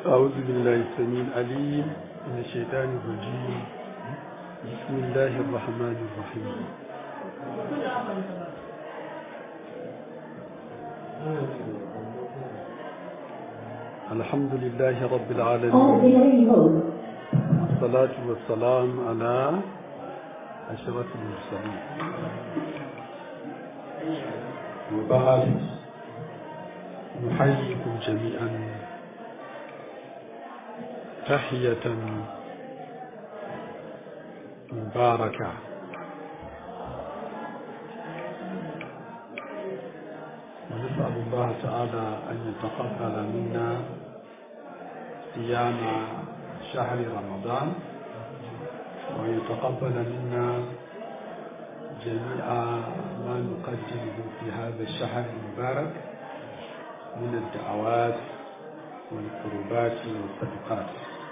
أعوذ بالله السميع العليم من الشيطان الرجيم بسم الله الرحمن الرحيم الحمد لله رب العالمين والصلاة والسلام على أشرف المرسلين وبعد نحييكم جميعا تحية مباركة ونسأل الله تعالى أن يتقبل منا صيام شهر رمضان ويتقبل منا جميع ما نقدمه في هذا الشهر المبارك من الدعوات والقربات والصدقات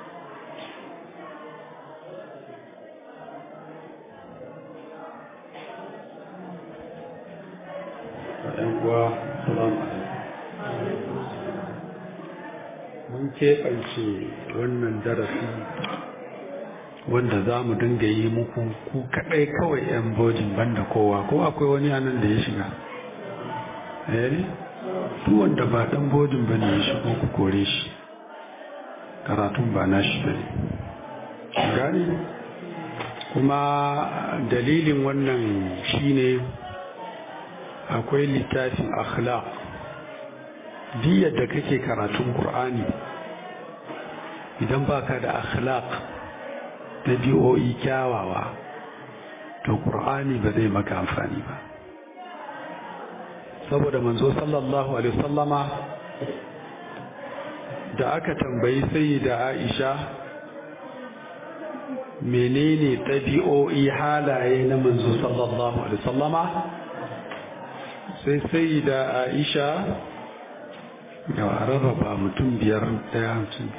uwa salamu mun keɓance wannan darasi wanda za mu dinga yi muku ku kaɗai kawai 'yan bojin banda kowa ko akwai wani anan da ya shiga eh duk wanda ba ɗan bojin ba ne ya shigo ku kore shi karatun ba na shi ba ne gani kuma dalilin wannan shine akwai littafin akhlaq duk yadda kake karatun qur'ani idan baka da akhlaq da bi'o'i kyawawa to qur'ani ba zai maka amfani ba saboda manzo sallallahu alaihi wasallama da aka tambayi sayyida Aisha menene ɗabi'o'i halaye na manzo sallallahu alaihi wasallama sai sai da aisha yawa rarraba mutum biyar daya hamsin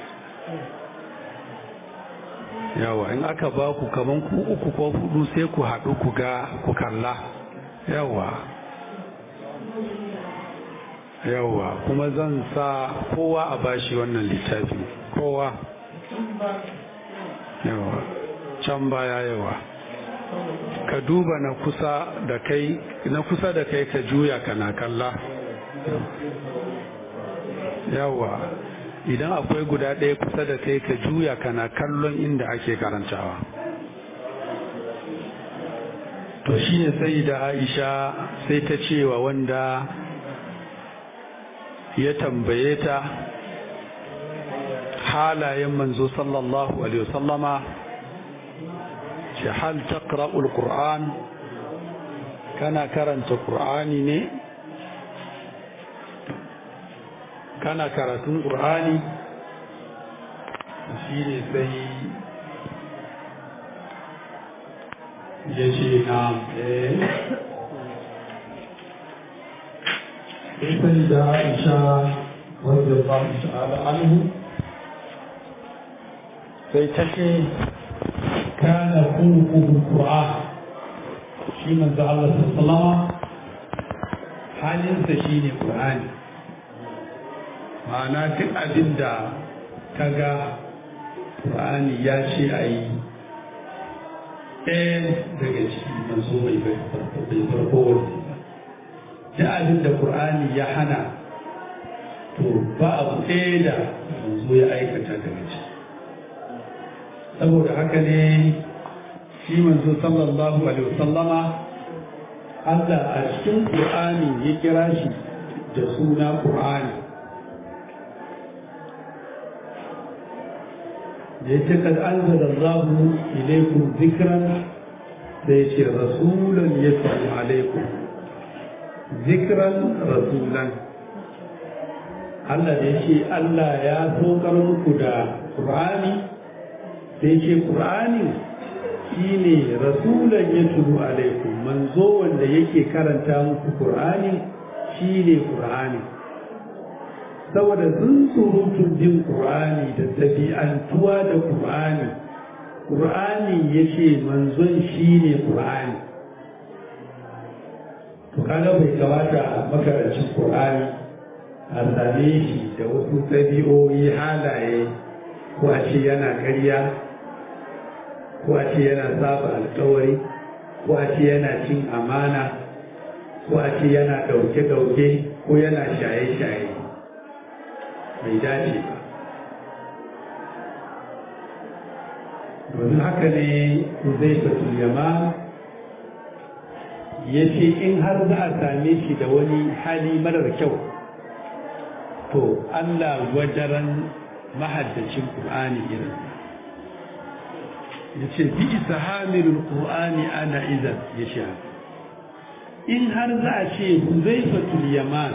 yawa in aka ba ku kaman ku uku ko hudu sai ku haɗu ku ga ku kalla yawa yawa kuma zan sa kowa a bashi wannan littafi kowa yawa can baya yawa ka duba na kusa da kai na kusa da kai ka juya kana kalla yawa idan akwai guda ɗaya kusa da kai ka juya kana kallon inda ake karantawa to shi ne sai da aisha sai ta cewa wanda ya tambaye ta halayen manzo sallallahu alaihi wasallama ce hal taqra'ul qur'an kana karanta qur'ani ne kana karatun qur'ani shi ne sai ya ce na eh sai da Aisha wadda ba ta'ala anhu sai ta ce كان خلقه القرآن شي من ذا الله صلى الله عليه وسلم halinsa shi ne ƙur'ani ma'ana duk abin da ka ga ƙur'ani ya ce a yi ɗaya daga ciki manzo bai farko wani duk abin da ƙur'ani ya hana to ba abu ɗaya da manzo ya aikata daga ciki saboda haka ne shi manzo sallallahu alaihi wasallama Allah a cikin Qur'ani ya kira shi da suna Qur'ani da yake kad anzala Allah ilaykum dhikran sai ce rasulan yatlu alaikum dhikran rasulan Allah da yake Allah ya saukar muku da Qur'ani sai ce ƙur'ani shi ne rasulan ya turu alaikum manzo wanda yake karanta muku ƙur'ani shi ne ƙur'ani saboda sun surutun jin ƙur'ani da ɗabi'antuwa da ƙur'ani ƙur'ani ya ce manzon shi ne ƙur'ani to kaga bai kamata makarancin Qur'ani a same shi da wasu ɗabi'o'i halaye ko a ce yana ƙarya ko a ce yana saba alkawari ko a ce yana cin amana ko a ce yana ɗauke-ɗauke ko yana shaye-shaye bai dace ba domin haka ne zai fatul yama ya ce in har za a same shi da wani hali marar kyau to allah wajaran mahaddacin ƙur'ani irin ya ce bi isa hamilul ƙur'ani ana izan ya sha in har za a ce zai fatul yaman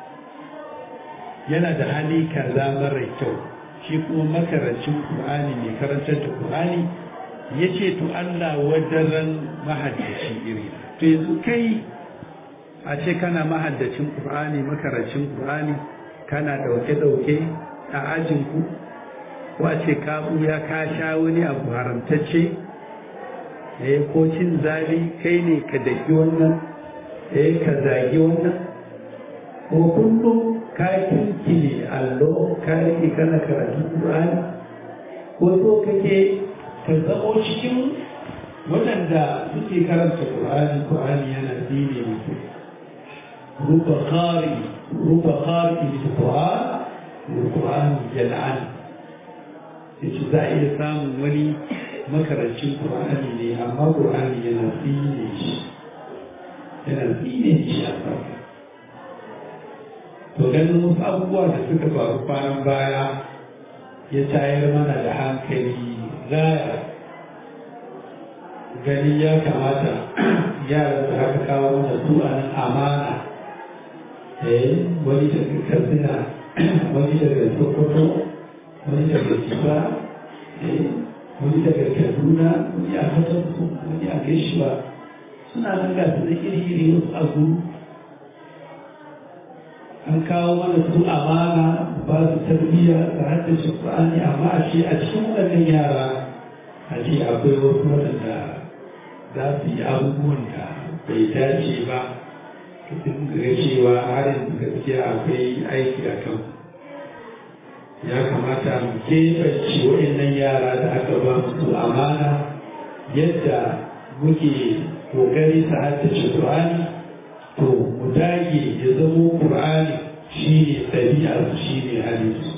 yana da hali kaza marar kyau shi kuma makarancin Kur'ani mai karantar da Kur'ani ya ce to Allah wadaran mahaddaci iri to yanzu kai a ce kana mahaddacin Kur'ani makarancin Kur'ani kana dauke-dauke a ajinku ko a ce ka ya ka sha wani abu haramtacce eh ko cin zali kai ne ka daki wannan eh ka zagi wannan ko kullum ka kinkile allo ka rike kana karatu Qur'ani ko so kake ka zamo cikin waɗanda suke karanta Qur'ani Qur'ani yana dine musu ruba qari ruba qari bil Qur'an wal Qur'an jal'an yace za a iya samun wani makarancin Qur'ani ne amma Qur'ani yana dine shi yana dine shi a farko to ganin wasu abubuwa da suka faru kwanan baya ya tayar mana da hankali gaya gani ya kamata yaran da aka kawo mana su a nan amana eh wani daga katsina wani daga sokoto wani daga jiba wani daga kaduna wani a fatarsu wani a gaishewa suna nan ga su da iri-iri wasu abu an kawo mana su amana ba su tarbiyya da haddace Qur'ani amma a ce a cikin waɗannan yara a ce akwai wasu waɗanda za su yi abubuwan da bai dace ba sun ga cewa har yanzu gaskiya akwai aiki a kan ya kamata mu keɓance waɗannan yara da aka ba su amana yadda muke ƙoƙari su haddace Qur'ani to mu dage ya zamo ƙur'ani shi ne ɗabi'arsu shi ne halinsu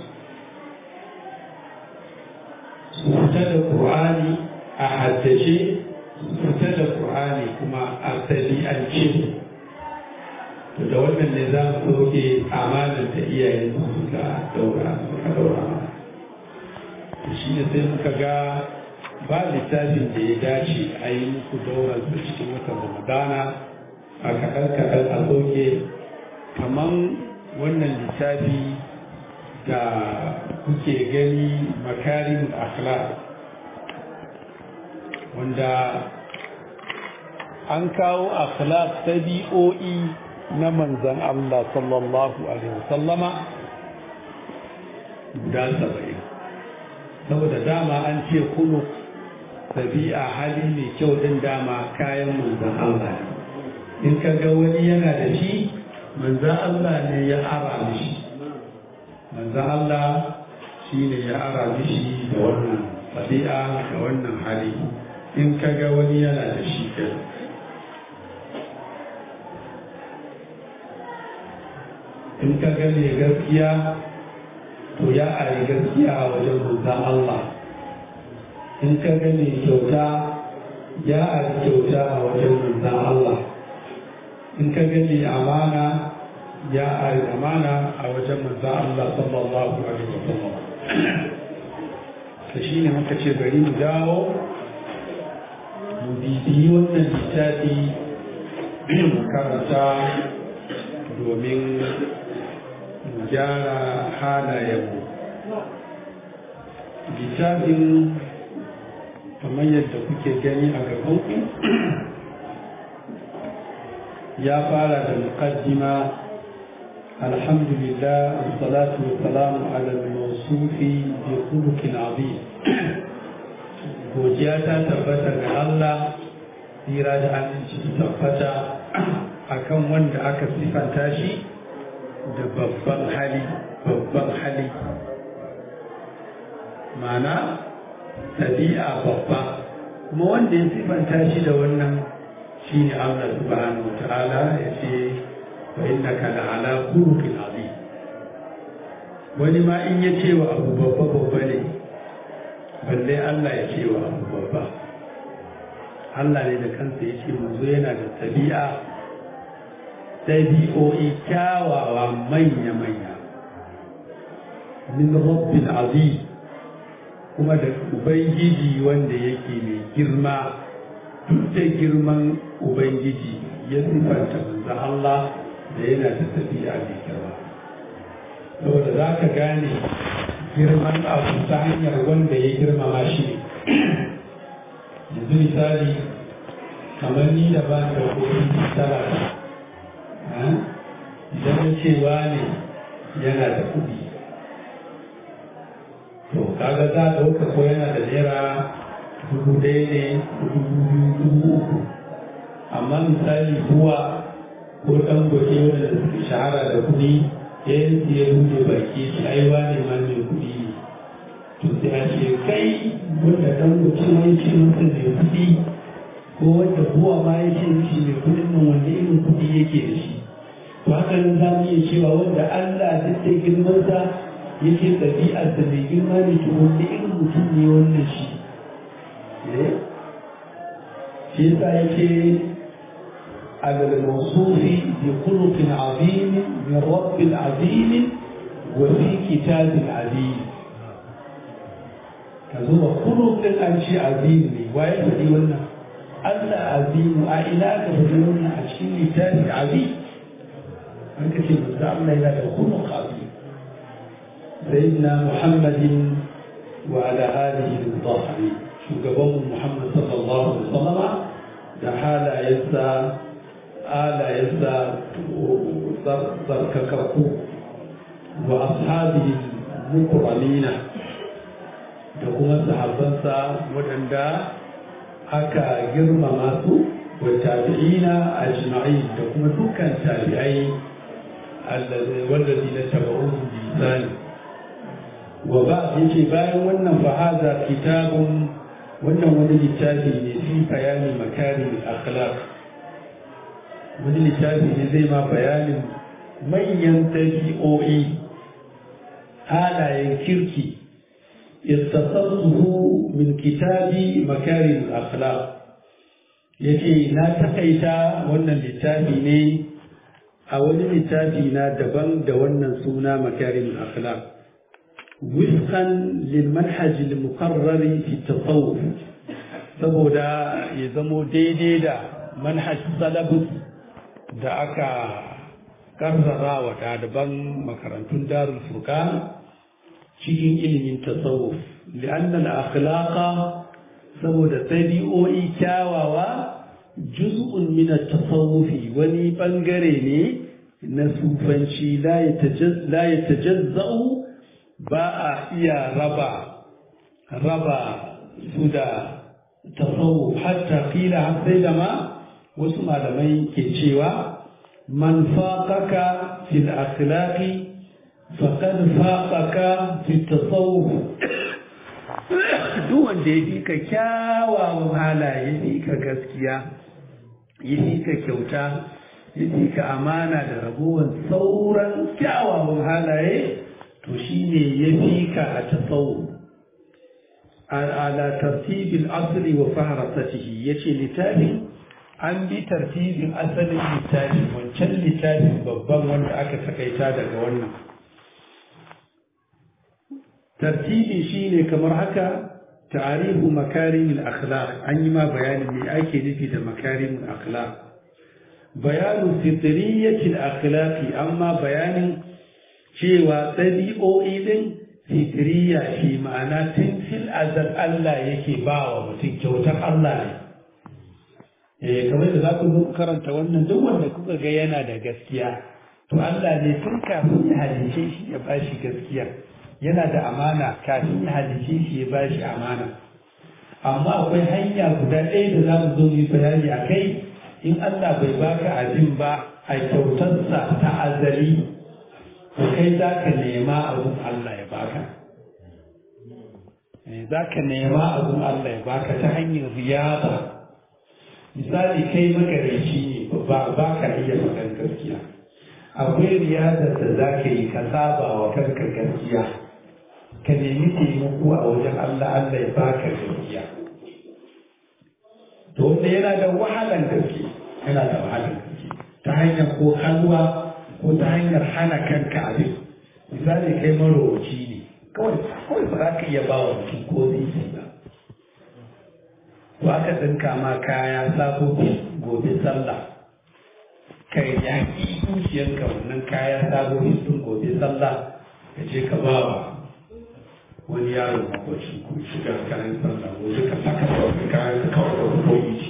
su fita da ƙur'ani a haddace su fita da ƙur'ani kuma a ɗabi'ance to da wannan ne za mu ɗauke amanar da iyayen su suka daura suka daura mana shi ne sai muka ga ba littafin da ya dace a yi muku daura cikin watan ramadana a kaɗan-kaɗan a soke kamar wannan littafi da kuke gani makarin akhlaq wanda an kawo akhlaq tabi'o'i na manzan Allah sallallahu alaihi wasallama da saba'in saboda dama an ce kulu tabi'a hali mai kyau din dama kayan manzan Allah ne in ka ga wani yana da shi manzan Allah ne ya ara mishi manzan Allah shi ne ya ara mishi da wannan ɗabi'a da wannan hali in ka ga wani yana da shi ke in ka ga ne gaskiya to ya ari gaskiya a wajen manzan Allah in ka ga ne kyauta ya ari kyauta a wajen manzan Allah in ka gani amana ya ari amana a wajen manzo Allah sallallahu alaihi wasallam to shine muka ce bari mu dawo mu bibiyi wannan littafi mu karanta domin mu gyara halayenmu littafin kamar yadda kuke gani a gabanku ya fara da muqaddima alhamdulillah wassalatu wassalamu ala al-mawsufi bi khuluqin azim godiya ta tabbata ga Allah tsira da aminci tabbata akan wanda aka sifanta shi da babban hali babban hali mana ɗabi'a babba kuma wanda ya sifanta shi da wannan shi ne Allah subhanahu wa ta'ala ya ce wa innaka la'ala khuluqin azim wani ma in ya ce wa abu babba babba ne balle Allah ya ce wa abu babba Allah ne da kansa ya ce manzo yana da tabi'a ɗabi'o'i kyawawa manya-manya min rabbil azim kuma da ubangiji wanda yake mai girma duk da girman ubangiji ya sifanta manzo Allah da yana da tabi'a mai girma saboda za ka gane girman abu ta hanyar wanda ya girmama shi ne yanzu misali kamar ni da ba da koyi tara idan ya cewa ne yana da kuɗi to kaga za a ɗauka ko yana da naira dubu ɗaya ne dubu biyu dubu uku amma misali buwa ko ɗan goke wanda suke shahara da kuɗi yayin da ya buɗe baki shi ai wane ma mai kuɗi ne to sai a ce kai wanda ɗan goke ma ya ce masa mai kuɗi ko wanda buwa ma ya ce mishi mai kuɗin nan wanda irin kuɗi yake da shi to haka nan za mu iya cewa wanda Allah duk da girmansa yake ɗabi'arsa mai girma ne to wanda irin mutum ne wannan shi shi yasa yake على الموصوف بخلق عظيم من رب عظيم وفي كتاب عظيم كذو خلق الأنشي عظيم ويبدي لنا ألا عظيم أإلاك بدلنا أشي كتاب عظيم أنك تبدأ إلى الخلق عظيم سيدنا محمد وعلى آله الظاهرين شو قبل محمد صلى الله عليه وسلم da halayensa alayensa tsarkakakku wa ashabi mukramina da kuma sahabbansa waɗanda aka girmama su wa tabi'ina ajma'in da kuma dukkan tabi'ai wallazi na tabaruhu bi isani wa ba yace bayan wannan fa hadha kitabun wannan wani littafi ne fi bayani makarim akhlaq wani littafi ne zai ma bayanin manyan tabi'o'i halayen kirki istasarruhu min kitabi makarim akhlaq yace na takaita wannan littafi ne a wani littafi na daban da wannan suna makarim akhlaq وفقا للمنهج المقرر في التصوف saboda ya zamo daidai da manhaj salabus da aka karrara wa ɗaliban makarantun darul furqan cikin ilimin tasawuf li'anna al-akhlaqa saboda tabi'o'i kyawawa juz'un min at-tasawufi wani bangare ne na sufanci la yatajazza'u ba a iya raba raba su da tasawuf hatta kila har sai da ma wasu malamai ke cewa man faqaka fil akhlaqi faqad faqaka fit tasawuf duk wanda ya fi ka kyawawan halaye ya fi ka gaskiya ya fi ka kyauta ya fi ka amana da ragowar sauran kyawawan halaye to shi ne ya fi ka a tasawu ala tartibin asali wa faharasatihi ya ce littafin an bi tartibin asalin littafin wancan littafin babban wanda aka takaita daga wannan tartibi shi ne kamar haka ta'arifu makarimin akhlaq an yi ma bayanin me ake nufi da makarimin akhlaq bayanu fitriyatil akhlaqi amma bayanin cewa ɗabi'o'i ɗin fitiriya shi ma'ana tun fil azal Allah yake ba wa mutum kyautar Allah ne. Eh kamar da za ku zo karanta wannan duk wanda kuka ga yana da gaskiya to Allah ne tun kafin ya halice shi ya ba shi gaskiya yana da amana kafin ya halice shi ya ba shi amana amma akwai hanya guda ɗaya da za mu zo mu yi bayani a kai in Allah bai baka abin ba a kyautarsa ta azali to kai za ka nema abun Allah ya baka za ka nema abun Allah ya baka ta hanyar riyada misali kai magareci ne ba ba ka iya faɗan gaskiya akwai riyadar da za ka yi ka saba wa kanka gaskiya ka nemi taimako a wajen Allah Allah ya baka gaskiya to wanda yana da wahalan gaske yana da wahalan gaske ta hanyar ko halwa ko ta hanyar hana kanka abin misali kai marowaci ne kawai kawai ba za ka iya ba wa mutum ko zai ba ko aka dinka ma kaya sabobi gobe sallah kai ya ki zuciyarka wannan kaya sabobi sun gobe sallah ka je ka ba wa wani yaro makwacin ku shiga kayan sallah gobe ka saka sauƙi kayan ka kawai da koyi ci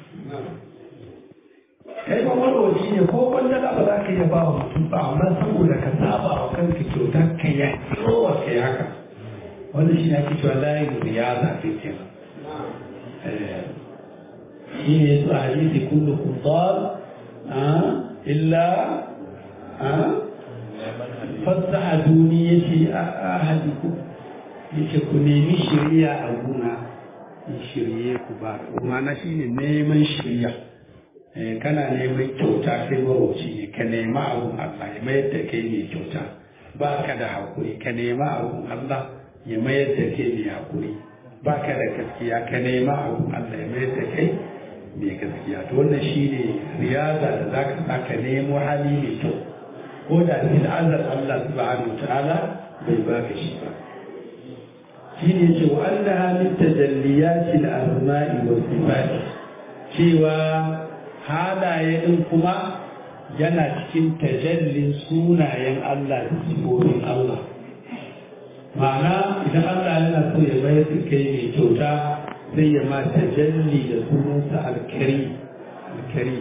kai ba marwaci ne ko wanda ba za ka iya ba wa mutum ba amma saboda ka saba wa kanka kyauta ka ya wa ka yi haka wanda shi ne ake cewa layin riyaza ke kenan shi ne su a hadisi kullu kuddar illa fasa a duniya ce a hadiku yace ku nemi shirya a guna in shirye ku ba kuma na shi ne neman shirya kana neman kyauta kai marauci ne ka nema abun Allah ya mayar da kai mai kyauta ba ka da haƙuri ka nema abun Allah ya mayar da kai mai haƙuri ba ka da gaskiya ka nema abun Allah ya mayar da kai mai gaskiya to wannan shi ne riyaza da za ka sa ka nemo hali mai kyau ko da fil azal Allah subhanahu wa ta'ala bai baka shi ba shi ne ce wa annaha min tajalliyatil asma'i was sifat cewa halaye din kuma yana cikin tajallin sunayen Allah da sifofin Allah ma'ana idan Allah yana so ya bayar da kai mai kyauta zai ya ma tajalli da sunansa alkari alkari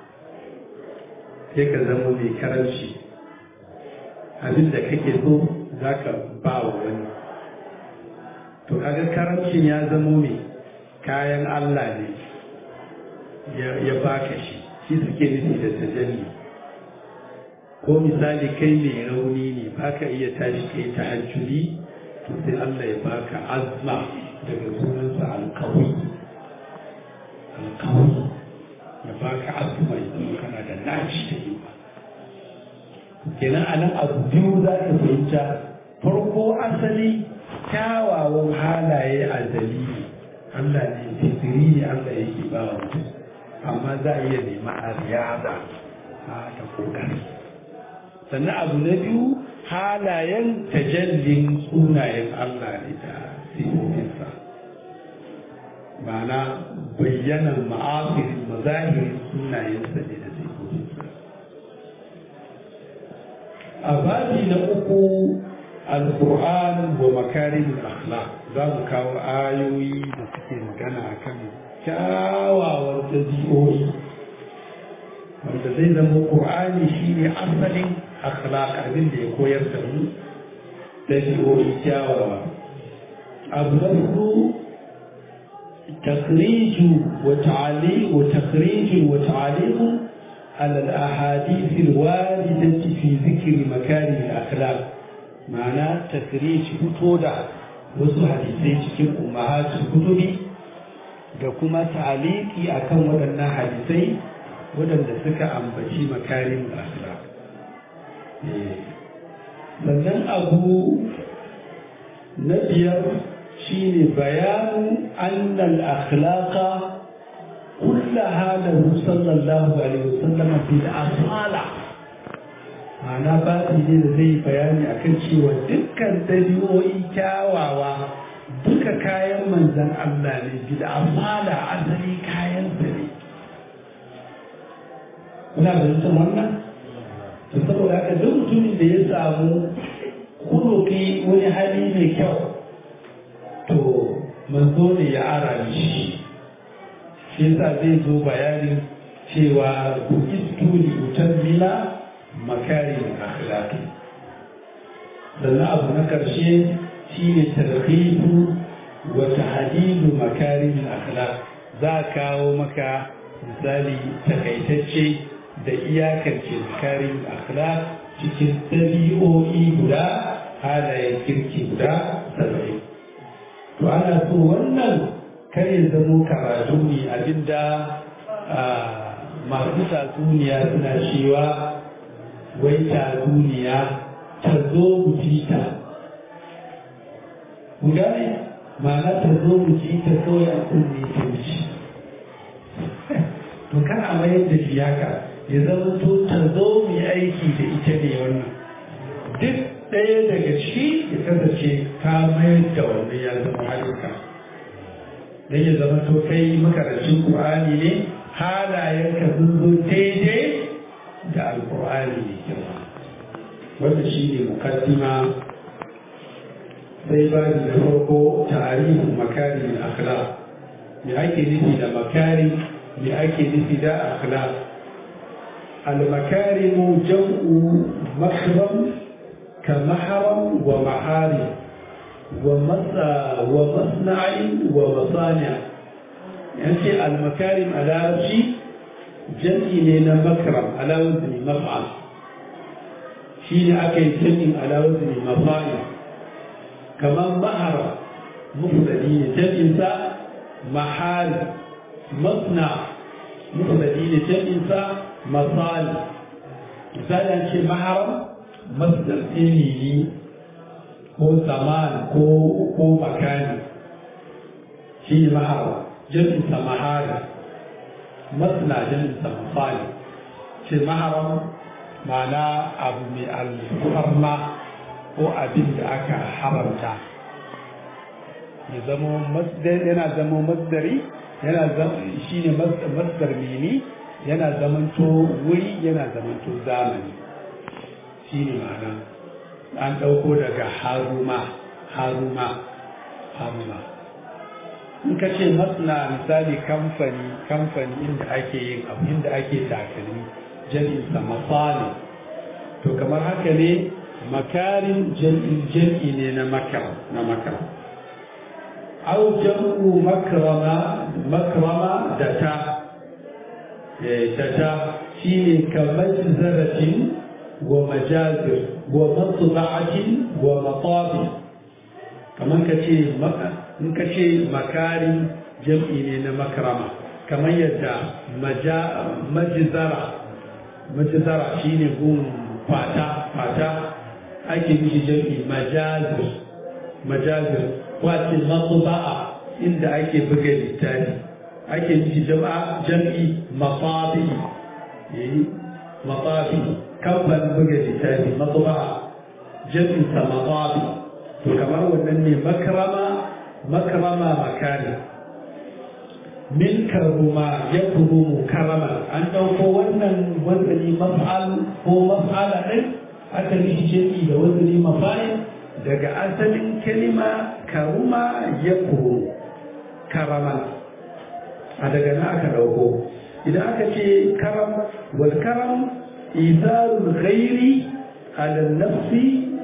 sai ka zama mai karanci abin da kake so za ka ba wa wani to kaga karamcin ya zamo mai kayan Allah ne ya baka shi shi suke nufi da tajalli ko misali kai mai rauni ne baka iya tashi kai ta hajjuri to sai Allah ya baka azma daga sunansa alkawai alkawai ya baka azma idan kana da naci da yi kenan a nan abu biyu za ka fahimta farko asali kyawawan halaye a dalili Allah ne fitiri ne Allah yake ba wa mutum amma za a iya nema a riyada a ta kokari sannan abu na biyu halayen tajallin sunayen Allah ne da sifofinsa ma'ana bayyanan ma'afirin mazahirin sunayensa ne da sifofinsa a babi na uku alkur'an wa makarin akhlaq za mu kawo ayoyi da suke magana akan kyawawan dabi'o'i wanda zai zama qur'ani shine asalin akhlaq abin da ya koyar da mu dabi'o'i kyawawa abu na hudu تخريج وتعليق وتخريج وتعليق على الأحاديث الواردة في ذكر مكارم الأخلاق معنى تخريج فتودا wasu hadisai cikin ummahatul kutubi da kuma ta'aliki akan waɗannan hadisai waɗanda suka ambaci makarin akhlaq sannan abu na biyar shine bayanu annal akhlaqa kullaha lahu sallallahu alaihi wasallam bil asala ma'ana babi ne da zai bayani akan cewa dukkan dabi'o'i kyawawa duka kayan manzan Allah ne bil asala asali kayan sa ne kuna da wannan to saboda haka duk mutumin da ya samu kuloki wani hali mai kyau to manzo ne ya ara shi shi yasa zai zo bayanin cewa bukistu li utammila makarin akhlaqi sannan abu na karshe shine tarhibu wa tahdidu makarin akhlaq za kawo maka misali takaitacce da iyakance makarin akhlaq cikin ɗabi'o'i guda halayen kirki guda saba'in to ana so wannan kar ya zamo karatu ne abinda masu tatsuniya suna cewa wai tatsuniya ta zo mu ji ta ku gane ma'ana ta zo mu ji ta kawai a kunne ta wuce to kan a mayar da shi haka ya zama to ta zo mu yi aiki da ita ne wannan duk ɗaya daga ciki ya kasance ka mayar da wannan ya zama ayyuka don ya zama to kai makarancin ƙur'ani ne halayenka sun zo daidai da alƙur'ani ne kyau wanda shi ne mukaddima sai ba da farko tarihin makarin akhlaq me ake nufi da makari me ake nufi da akhlaq al-makarimu jam'u makram ka mahram wa mahari wa masa wa masna'i wa masani' yace al-makarim a larabci jam'i ne na makram ala wazni maf'al shi ne aka yi jam'in ala wazni mafa'il kamar mahara mufradi ne jam'insa mahal masna mufradi ne jam'insa masal misali an ce mahara masdar ilimi ko zaman ko ko makani shi ne mahara jam'insa mahara masna jam'insa masali ce maharam ma'ana abu mai alfarma ko abin da aka haramta ya zama yana zama masdari yana shi ne masdar mini yana zamanto wuri yana zamanto zamani shi ne ma'ana an ɗauko daga haruma haruma haruma in ka ce masna misali kamfani kamfani inda ake yin abu inda ake takalmi jami'insa masali to kamar haka ne makarin jam'i ne na makar na makar au jam'u makrama makrama da ta da ta shine kamar zaratin wa majazir wa matba'atin wa matabi kamar ka ce in ka ce makarin jam'i ne na makrama kamar yadda majizara majizara shine gun fata fata ake mishi jam'i majazir majazir wace matsuba'a inda ake buga littafi ake mishi jama'a jam'i mafafi yayi mafafi kamfan buga littafi matsuba'a jam'in sa mafafi to kamar wannan ne makrama makrama makani min karuma ya kurumu karama an ɗauko wannan wazani maf'al ko maf'ala ɗin aka yi jami da wazani mafa'il daga asalin kalima karuma ya kuru karama a daga na aka ɗauko idan aka ce karam wal karam izarul ghairi ala nafsi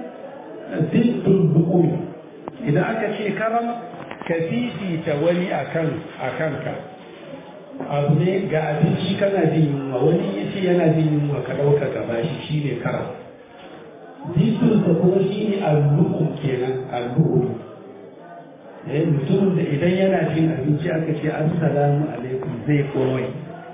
diddul bukumi idan aka ce karam ka fifita wani akan akanka abu ne ga abinci kana jin yunwa wani ya ce yana jin yunwa ka ɗauka ka bashi shi ne karam jikinsa kuma shi ne allu'un kenan allu'un eh mutumin da idan yana cin abinci aka ce assalamu alaikum zai komai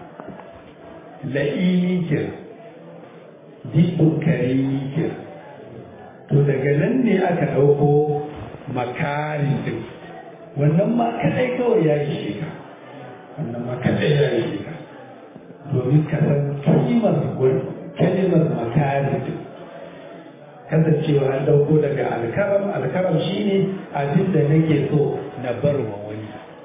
la'ini kenan jikin karimi kenan to daga nan ne aka ɗauko makarin din wannan ma kadai kawai ya yi shiga wannan ma kadai ya yi shiga domin ka san kimar kalimar makarin din kasancewa an dauko daga alkaram alkaram shine abin da nake so na bar wa wani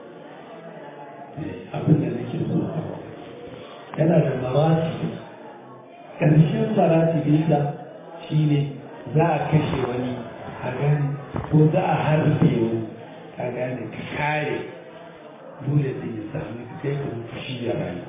abin da nake so yana da marati ƙarshen marati bisa shine za a kashe wani a gani ko za a harbe wani a gane ka kare dole da ya sami ka kai ka mutu shi ya rayu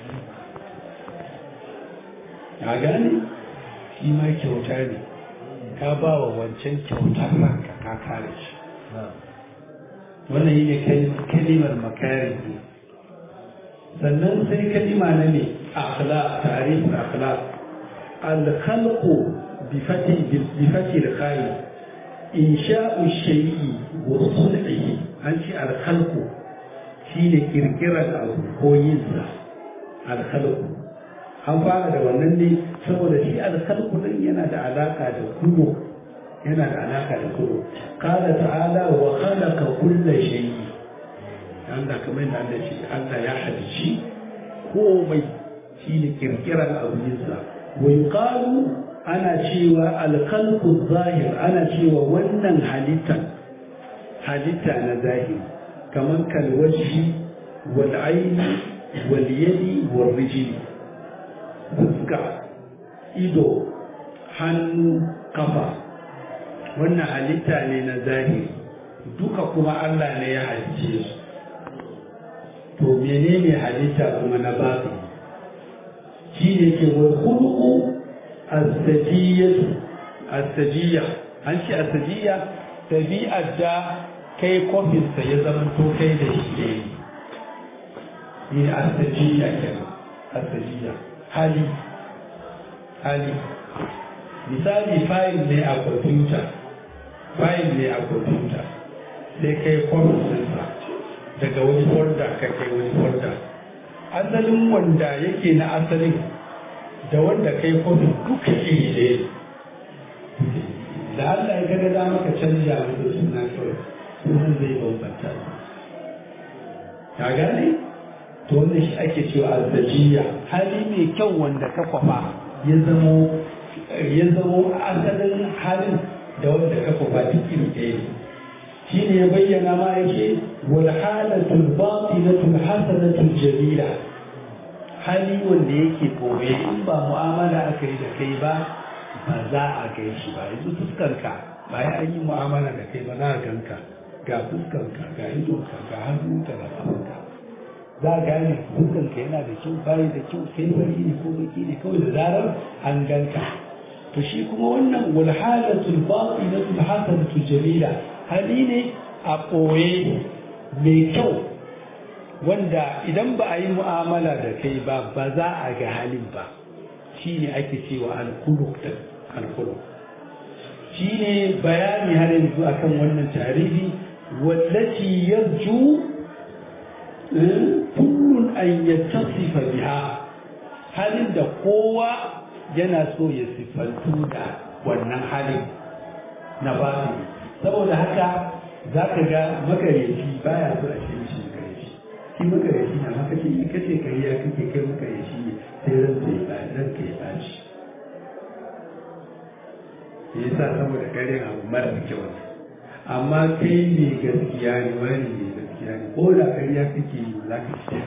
a gane shi ma kyauta ne ka ba wa wancan kyautar ranka ka kare shi wannan yi ne kalimar makari ne sannan sai kalima na ne akhlaq tarihin akhlaq alkhalqu bi fati bi fati al-khair insha'u shay'i wa sun'ihi an ce alkhalqu shine kirkirar abu ko yin sa alkhalqu an fara da wannan ne saboda shi alkhalqu din yana da alaka da kullu yana da alaka da kullu qala ta'ala wa khalaqa kulla shay'i Allah kamar yadda Allah shi Allah ya halici komai shine kirkirar abinsa wa yuqalu ana cewa alkhalqu zahir ana cewa wannan halitta halitta na zahiri kamar kalwaji wal aini wal yadi wal rijli fuska ido hannu kafa wannan halitta ne na zahiri duka kuma Allah ne ya halicce su to menene halitta kuma na babu shi ne ke wal khuluqu as-sajiyatu as-sajiyya an ce as-sajiyya tabi'ar da kai kofinsa ya zama to kai da shi ne ne as-sajiyya kenan as-sajiyya hali hali misali fayil ne a kwamfuta fayil ne a kwamfuta sai kai kwamfutansa daga wani folda ka kai wani folda asalin wanda yake na asalin da wanda kai kwamfuta duka iri ɗaya da Allah ya gada za maka canja masa suna kawai sunan zai bambanta ka gane to wanda shi ake cewa azzajiya hali mai kyau wanda ka kwafa ya zamo ya zamo asalin halin da wanda ka kwafa duk iri ɗaya shi ne ya bayyana ma yake wal halatul batilatul hasanatul jamila hali wanda yake koye in ba mu'amala aka yi da kai ba ba za a kai shi ba yanzu fuskarka ba ya an yi mu'amala da kai ba za a ganka ga fuskarka ga idonka ga hannunka da kafanka za a gane fuskarka yana da kyau bayi da kyau sai bari ne ko baki ne kawai da zarar an ganka to shi kuma wannan wal halatul batinatul hasanatul jamila hali ne a ɓoye mai kyau wanda idan ba a yi mu'amala da kai ba ba za a ga halin ba shi ne ake cewa alkuluk da alkuluk shi ne bayani har yanzu akan wannan tarihi wallaci yarju kullun an yattasifa biha halin da kowa yana so ya siffantu da wannan halin na basu saboda haka za ka ga makareci baya so a shi shi makareci shi makareci na maka ce in kace kariya kake kai makareci ne sai ran sai ba ran kai ba shi yasa saboda kare abu mara kyau ne amma kai ne gaskiya ne wani ne gaskiya ne ko da kariya kake yi za ka ci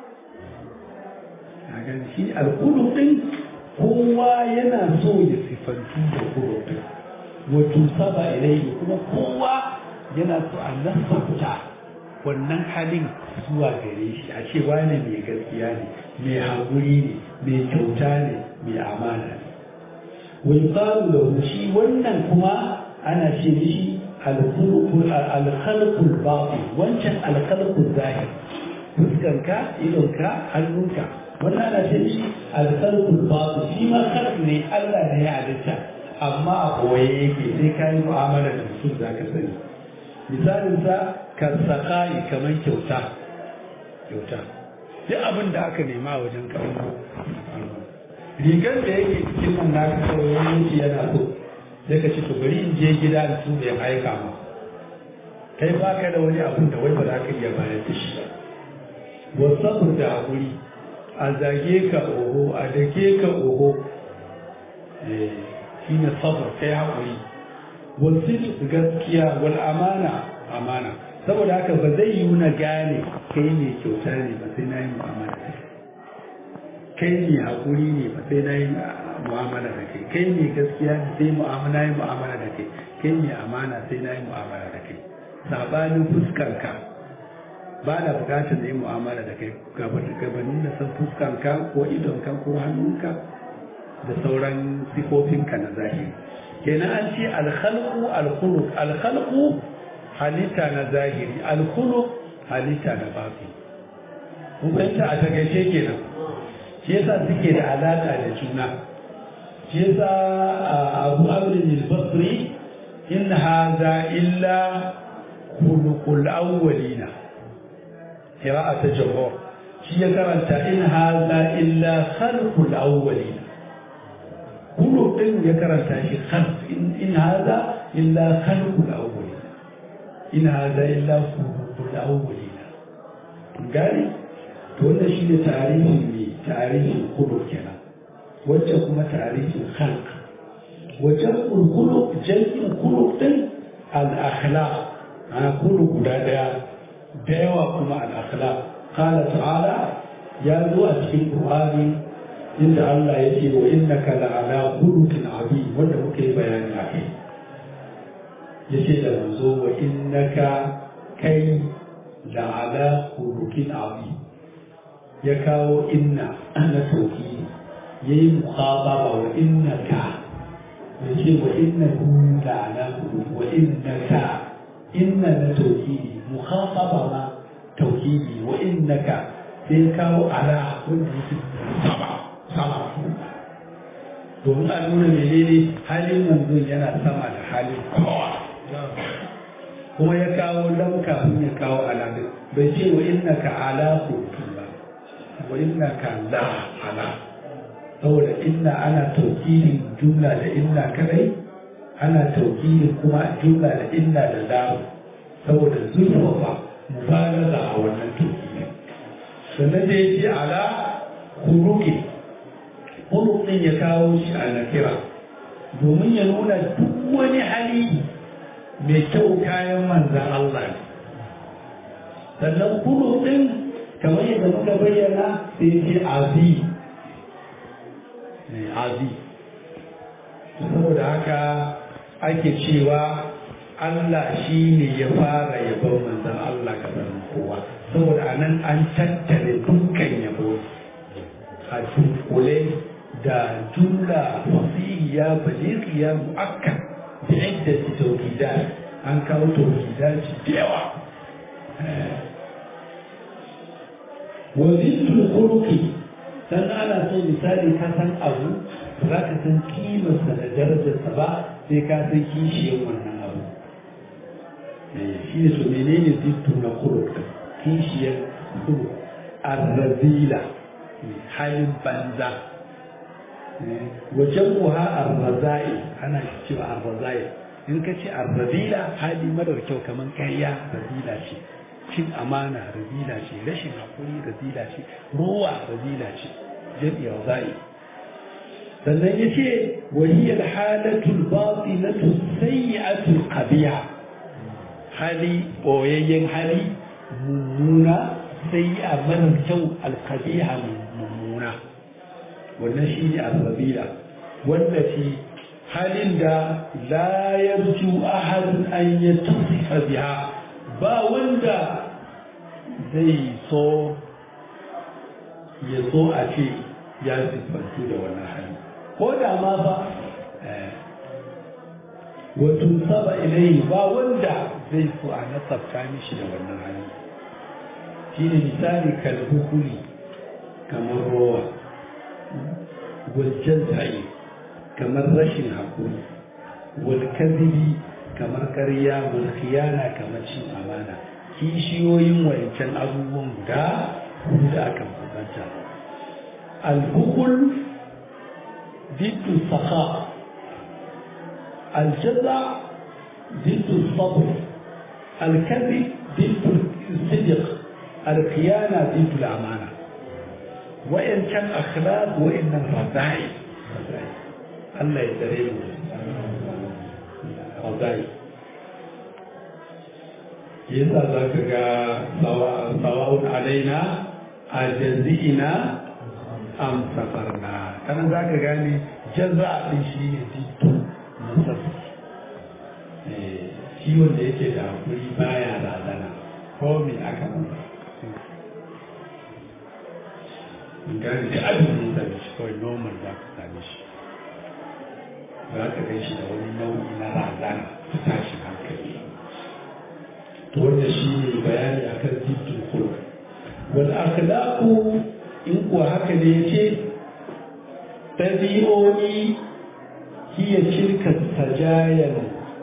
a gan shi alkulu din kowa yana so ya sifantu da kulu din wato saba ilai kuma kowa yana so a nasabta wannan halin zuwa gare shi a ce wane mai gaskiya ne mai haƙuri ne mai kyauta ne mai amana ne wai ƙaru da shi wannan kuma ana ce mishi alkhalqul batin wancan alkhalqul zahir fuskanka idonka hannunka wannan ana ce mishi alkhalqul batin shi ma khalq ne Allah ne ya halitta amma a koye yake sai ka yi mu'amala da mutum za ka sani misalinsa ka sakai kamar kyauta kyauta duk abin da aka nema a wajen kamar rigar da yake cikin nan na kawai wani yana so sai ka ce to bari in je gida da su ya aika ma kai ba ka da wani abin da wai ba za ka iya bayar da shi wasu da hakuri a zage ka oho a dake ka oho shi ne sabar kai haƙuri wasu gaskiya wal amana amana saboda haka ba zai yi na gane kai ne kyauta ne ba sai na yi mu'amala da kai kai ne haƙuri ne ba sai na yi mu'amala da kai kai ne gaskiya ne sai mu'amala yi mu'amala da kai kai ne amana sai na yi mu'amala da kai sabanin fuskarka ba na bukatar na yi mu'amala da kai gabanin da san fuskanka ko idonka ko hannunka da sauran sifofinka na zahiri kenan an ce alkhalqu alkhuluq alkhalqu halitta na zahiri alkhuluq halitta na bafi kun fahimta a takaice kenan shi yasa suke da alaka da juna shi yasa abu abin al-basri in hadha illa khuluqul awwalina qira'at jumhur shi ya karanta in hadha illa khalqul awwalina khuluq din ya karanta shi khalq in hadha illa khalqul awwalina in hadha illa khuluqul awwalina gani to wannan shi ne tarihin ne tarihin khuluq kenan wacce kuma tarihin khalq wajen khuluq jam'in khuluq din al-akhlaq ana khuluq guda daya da yawa kuma al-akhlaq qala ta'ala ya zo a cikin qur'ani inda Allah ya ce wa innaka la'ala khuluqin azim wanda muka yi bayani a kai yace da manzo wa innaka kai la'ala khuluqin azim ya kawo inna na tauhidi yayi mukhataba wa innaka yace wa innahu la'ala wa innaka inna na tauhidi mukhataba ma tauhidi wa innaka sai kawo ala wanda yake sama sama domin a nuna menene halin manzon yana sama da halin kowa kuma ya kawo lam kafin ya kawo ala bai ce wa innaka ala khuluqin ba wa innaka la ala saboda inna ana taukidin jumla da inna kadai ana taukidin kuma jumla da inna da lam saboda zurfafa mubalaga a wannan taukidin sannan da yake ala khuluqin khuluqin ya kawo shi a nakira domin ya nuna duk wani hali mai kyau kayan manzan Allah ne sannan khuluqin kamar yadda muka bayyana sai ce azi azi saboda haka ake cewa Allah shi ne ya fara yabon manzan Allah kamar kowa saboda a nan an tattare dukkan yabo a dunkule da jumla fasihiya baliqiya mu'akkad da yadda tauhida an kawo tauhida da yawa wazitul khuluqi dan ana so misali ka san abu za ka san kimarsa da darajarsa ba sai ka san kishiyar wannan abu shi ne so menene zittu na khuluq kishiyar khuluq arrazila halin banza wajen kuha arrazai ana cewa arrazai in ka ce arrazila hali madar kyau kamar karya razila ce cin amana razila ce rashin hakuri razila ce ruwa razila ce jami'a zai sannan ya ce wahiyar halatul batinatu sayyi'atul qabiha hali boyayyen hali mummuna sayyi'a marar kyau alqabiha mummuna wannan shi ne arrabila wanda shi halin da la yarju ahadun an yattasifa biha ba wanda zai so ya so a ce ya siffantu da wannan hali ko da ma ba wato saba ilai ba wanda zai so a nasabta mishi da wannan hali shi ne misali kalhukuli kamar rowa wajen tsaye kamar rashin haƙuri walkazibi kamar karya wal khiyana kamar cin amana kishiyoyin wancan abubuwan guda hudu da aka bambanta al-hukul diddu saka al-jaza diddu sabr al-kadhib diddu sidq al-khiyana diddu al-amana wa'yancan akhlaq wa'yannan radai Allah ya tsare mu radai yasa za ka ga sawa'un alaina a jazi'ina am safarna kana za ka gane jaza din shi ne dito na safi shi wanda yake da hakuri baya razana ko me aka masa gane da abin da ya shi kawai normal za ka same shi za ka gan shi da wani nau'i na razana ta tashi hankali to wanda shi ne bayani akan jiddin khulq wal akhlaqu in kuwa haka ne yace tabi'o'i hiya tilka sajayan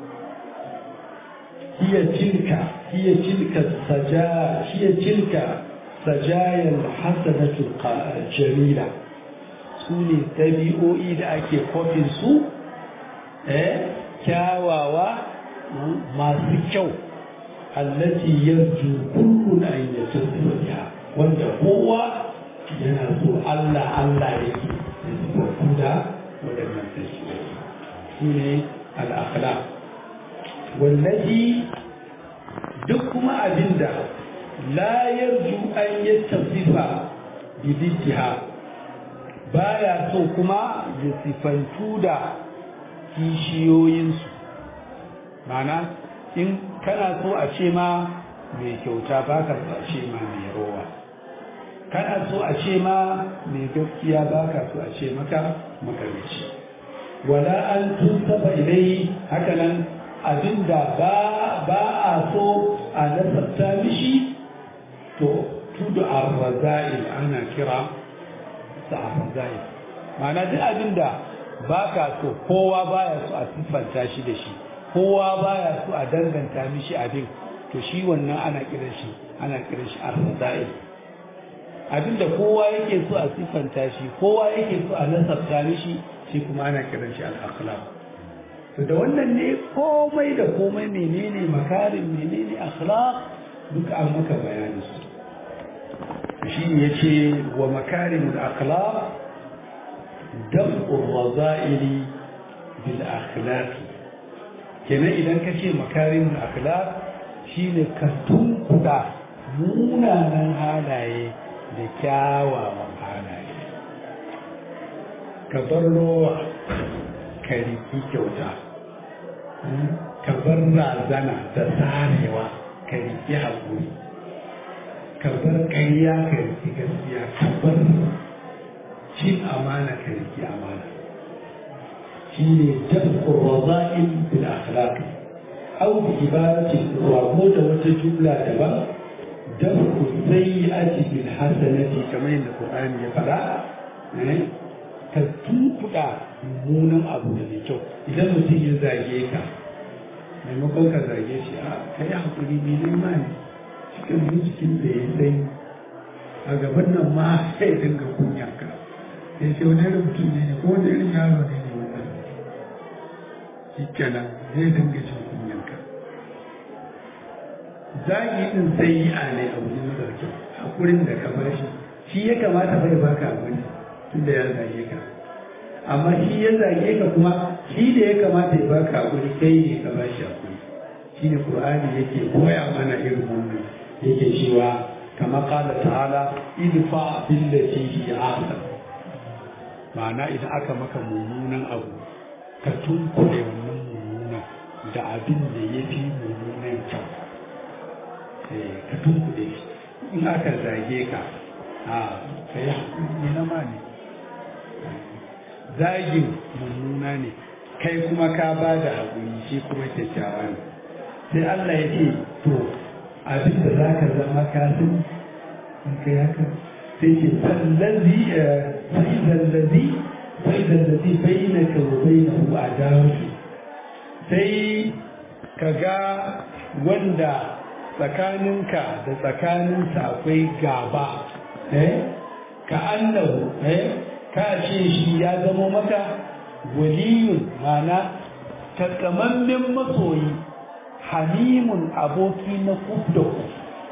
hiya tilka hiya tilka saja hiya tilka sajayan hasanatu jamila su ne ɗabi'o'i da ake kofin su eh kyawawa masu kyau allati yarju kullun an yatafiya wanda kowa yana so Allah Allah yake da waɗannan ɗabi'o'i su ne al'akhlaq wallazi duk kuma abinda la yarju an yattasifa bi diddiha baya so kuma ya sifantu da kishiyoyinsu mana in kana so a ce ma mai kyauta ba ka so a ce ma mai rowa kana so a ce ma mai gaskiya ba ka so a ce maka makarici wala an tun saba ilai hakanan abinda ba ba a so a nasabta mishi to tudu arraza'il ana kira sa arraza'il ma'ana duk abinda ba ka so kowa baya so a siffanta shi da shi kowa baya so a danganta mishi abin to shi wannan ana kiran shi ana kiran shi arraza'il abinda kowa yake so a siffanta shi kowa yake so a nasabta mishi shi kuma ana kiran shi al-akhlaq to da wannan ne komai da komai menene makarin menene akhlaq duka an maka bayanin su shi ne yace wa makarimul akhlaq daf'ur raza'ili bil akhlaq kenan idan ka ce makarimul akhlaq shine ka tunkuda munanan halaye da kyawawan halaye ka bar rowa ka riki kyauta ka bar razana da tsarewa ka riki haƙuri ka bar ƙarya ka riki gaskiya ka bar cin amana ka riki amana shi ne jab'ur raza'il bil akhlaq aw bi ibaratin rago da wata jumla daban dafu sayyi'ati bil hasanati kamar yadda Qur'ani ya fara ka tunkuɗa mummunan abu da mai kyau idan mutum ya zage ka maimakon ka zage shi a ka yi haƙuri mai nema ne cikin jikin da ya sai a gaban nan ma sai dinga kunya ka ya ce wani irin mutum ne ko wani irin yaro ne ne wannan shi kenan zai dinga jin kunyan ka zagi din sai yi a ne abu ne mara kyau haƙurin da ka bar shi shi ya kamata bai baka abu ne tunda ya zage ka amma shi ya zage ka kuma shi da ya kamata ya baka hakuri kai ne ka bashi hakuri shi ne qur'ani yake koya mana irin wannan yake cewa kama qala ta'ala idfa billati hi ahsan ma'ana idan aka maka mummunan abu ka tunkure wannan mummunan da abin da ya fi mummunan kyau ka tunkure shi in aka zage ka a kai hakuri na ma ne zagin mummuna ne kai kuma ka ba da haƙuri shi kuma kyakkyawa ne sai Allah ya ce to abin da za ka zama kasin in kai haka sai ce sallazi sai zallazi sai zallazi bai na ka bai na hu a dawo sai ka ga wanda tsakaninka da tsakaninsa akwai gaba ka annahu ka ce shi ya zamo maka waliyun mana takamammen masoyi hamimun aboki na kuf da kuf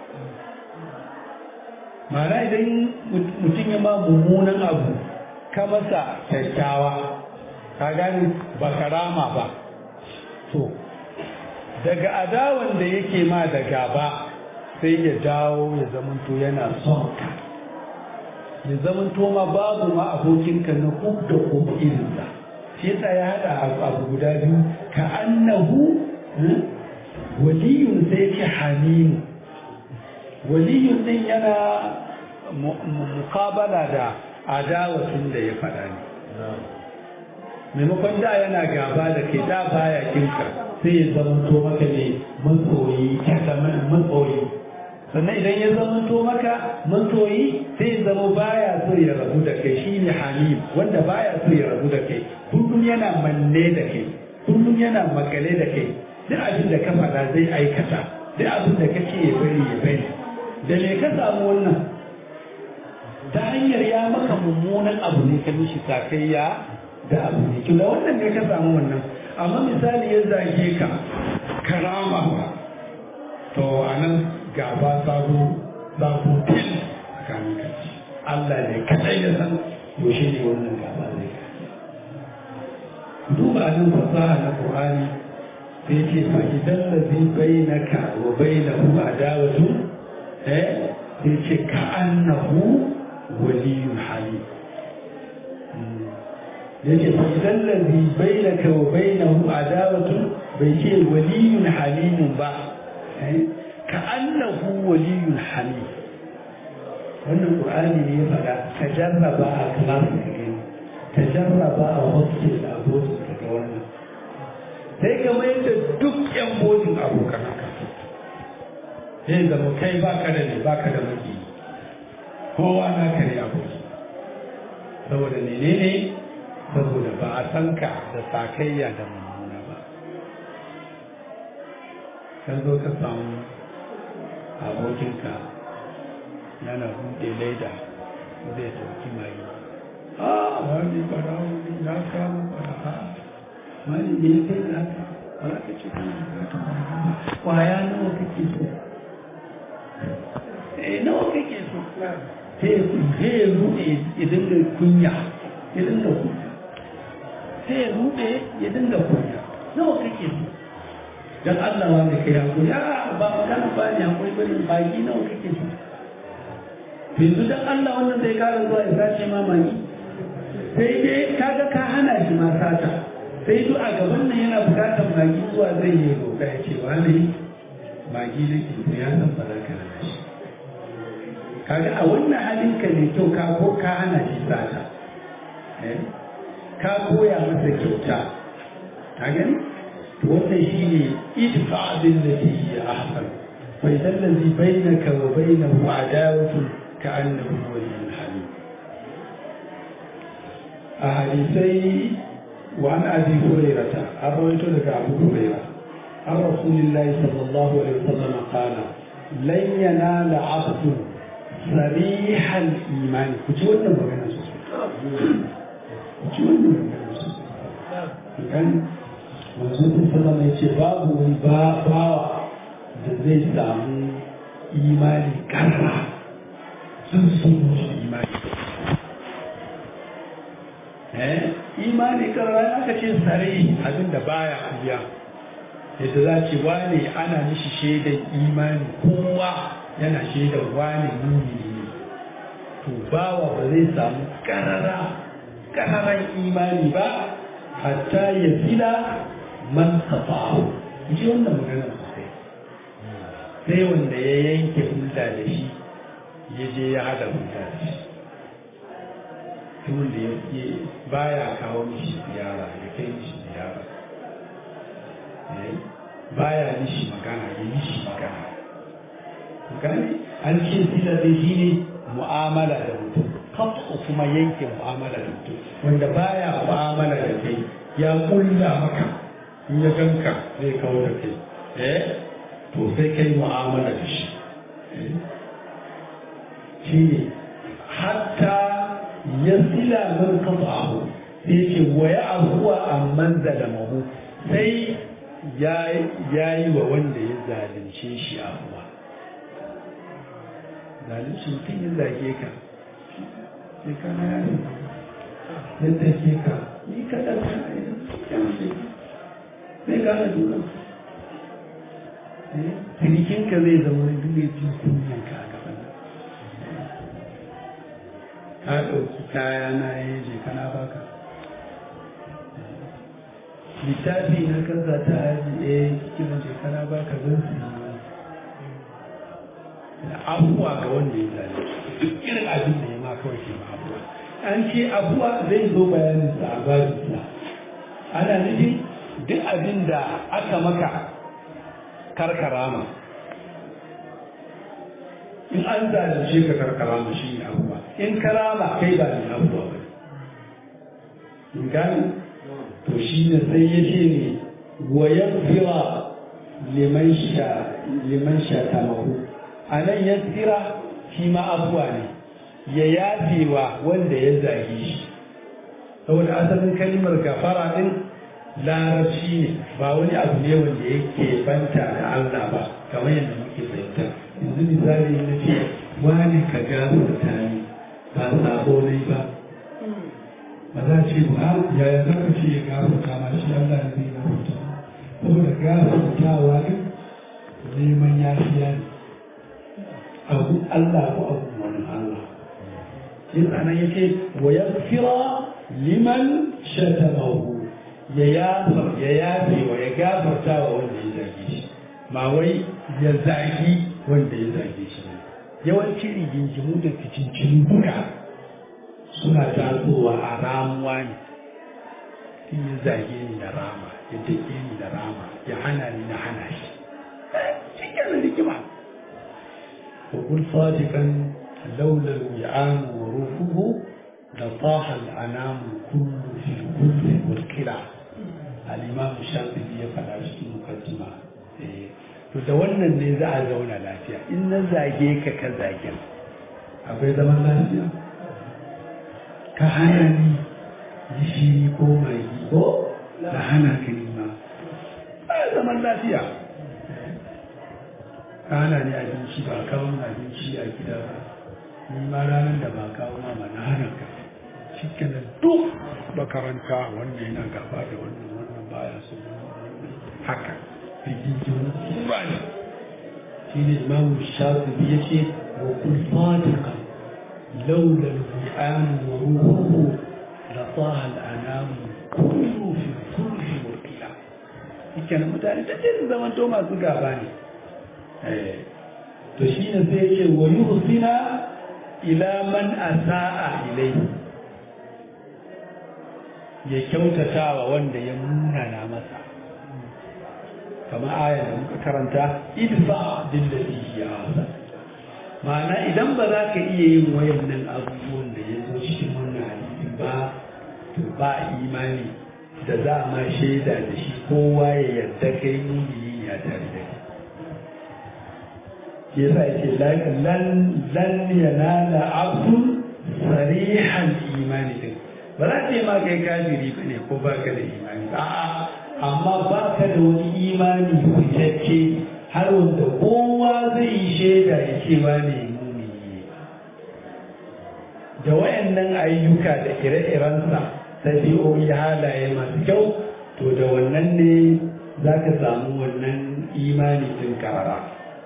mana idan mutum ya ma mummunan abu ka masa kyakkyawa ka gani ba karama ba to daga adawan da yake ma da gaba sai ya dawo ya zamanto yana son ka ya zaman ma babu ma abokinka na kub da kub irinsa shi yasa ya haɗa abu guda biyu ka annahu waliyun sai ce hamimu waliyun din yana mukabala da adawatun da ya faɗa ne maimakon da yana gaba da ke da baya kinka sai ya zama to maka ne matsoyi matsoyi sannan idan ya zama to maka mantoyi sai zama baya so ya rabu da kai shine halim wanda baya so ya rabu da kai kullum yana manne da kai kullum yana makale da kai duk abin da ka faɗa zai aikata duk abin da kake ya bari ya bari da me ka samu wannan ta hanyar ya maka mummunan abu ne ka mishi sakayya da abu ne da wannan ne ka samu wannan amma misali ya zage ka karama to anan gaba sabo sabo fil tsakanin ka Allah ne kadai ya san yaushe ne wannan gaba zai ka duba nan fasaha na Qur'ani sai ce fa idan ladhi bainaka wa bainahu adawatu eh sai ce ka annahu waliyun halim yace fa idan ladhi bainaka wa bainahu adawatu bai ce waliyun halimun ba ka annahu waliyun halim wannan qur'ani ne ya faɗa ka jarraba a class ka gani ka jarraba a hostel da abokin ka ga wannan sai ka mai da duk yan bodin abokan haka sai zama kai baka da ne baka da maki kowa na ka ne aboki saboda menene saboda ba a san ka da sakayya da mummuna ba kan zo ka samu abokinka yana buɗe leda zai sauki mai a wani barawo ne ya kama baraha wani ne kai da haka ba za ka ce kana bukata baraha kwaya nawa kake so eh nawa kake so sai ya ruɗe ya dinga kunya ya dinga kunya sai ya ruɗe ya dinga kunya nawa kake so dan Allah wa mai kai hakuri a ba magana ba ne hakuri bane baki nawa kake so yanzu dan Allah wannan zai kara zuwa ya sace ma maki sai dai kaga ka hana shi ma sata sai duk a gaban nan yana bukatar magi zuwa zai yi roƙa ya ce wani magi na ke so ya san ba za ka hana shi kaga a wannan halin ka ne kyau ka ko ka hana shi sata ka koya masa kyauta ka gani wannan shi ne idfa abin da ke yi ahsan fa idan ladhi bainaka wa bainahu adawatu ka annahu waliyyun hamid a hadisai wa an abi hurairata an rawaito daga abu hurairah an rasulillahi sallallahu alaihi wasallam qala lan yanala abdu sarihal imani ku ji wannan magana sosai ku ji wannan magana sosai kan manzo sallallahu alaihi ce babu wani bawa da zai samu imani karra sun sun imani eh imani karra aka ce sare abin da baya kuya yadda za ce wane ana mishi shaidan imani kowa yana shaidan wane mumini ne to bawa ba zai samu karara kararan imani ba hatta ya fila man safahu ji wannan magana sosai sai wanda ya yanke hulɗa da shi ya je ya hada hulɗa da shi tun da ya baya kawo mishi ziyara ya kai mishi ziyara baya mishi magana ya mishi magana gani an ce sila da shi ne mu'amala da mutum kafa kuma yanke mu'amala da mutum wanda baya mu'amala da kai ya kulla maka in ya ganka zai kawo da kai eh to sai kai mu'amala da shi shi ne hatta ya sila man kafahu sai ce wa ya abuwa amman zalamahu sai ya yi wa wanda ya zalunce shi abuwa zalunci mutum ya zage ka sai kana yaro yadda ke ka ni kaɗan ka yi zai gane juna cinikinka zai zama wani duk mai jin kunyan ka a gaban ka ɗauki kaya na ya je kana baka littafi na kansa ta aji eh kiran je kana baka zan su yi abubuwa ga wanda ya zane duk irin abin da ya ma kawai ke ma abuwa an ce abuwa zai zo bayanin sa a babinsa ana nufin duk abin da aka maka karkarama in an zalunce ka karkara mu shi ne abuwa in karama kai ba ne abuwa ba in gani to shi ne sai ya ce ne wa yaghfira liman sha liman sha tamahu anan yaghfira shi ma abuwa ne ya yafewa wanda ya zage shi saboda asalin kalimar gafara din larabci ne ba wani abu ne wanda yake banta da Allah ba kamar yadda muke fahimta yanzu misali na ce wani ka gafarta ni ba sabo ne ba ba za ce ba yaya za ka ce ya gafarta ma shi Allah ne zai gafarta saboda gafartawa ne neman yafiya ne abu Allah ko abu wani Allah yin ana yake wa yaghfira liman shatamahu ya yafa ya yafe wa ya gafarta wa wanda ya zage shi ba wai ya zagi wanda ya zage shi yawanci rigingimu da fitincin duka suna tasowa a ramuwa ne in ya zage ni da rama ya dake ni da rama ya hana ni na hana shi shi kenan rigima وقل صادقا لولا الوعان وروحه لطاح الأنام كل في الكل والكلى الإمام الشافعي يفعل في مقدمة to da wannan ne za a zauna lafiya in na zage ka ka zage akwai zaman lafiya ka hana ni gishiri ko magi ko da hana ka nima ba zaman lafiya ka hana ni abinci ba kawo abinci a gida ba ni ma ranar da ba kawo ma na hana ka shi kenan duk makaranta wannan yana gaba da wannan wannan baya so haka rigingimu ba ne shi ne imamu shafi ya ce wa kun sadiqa laula al-bi'an wa ruhuhu la taha al-anam kullu fi kulli murqila kenan mutane da ce zaman to masu gaba ne to shi ne sai ce wa yuhsina ila man asa'a ilayhi ya kyautata wa wanda ya munana masa kamar ayar da muka karanta idfa dillati ya hasan ma'ana idan ba za ka iya yin wayannan abubuwan da ya zo cikin wannan hadisi ba to ba imani da za ma shaida da shi kowa ya yarda kai mumini ya tare da kai yasa yake lan lan yanala abdun sarihan imani din ba za ta yi ma kai kafiri ba ne ko ba ka da imani a'a amma ba ka da wani imani fitacce har wanda kowa zai yi shaida ya ce ba ne mumini da wayannan ayyuka da ire-irensa ɗabi'o'i halaye masu kyau to da wannan ne za ka samu wannan imani din karara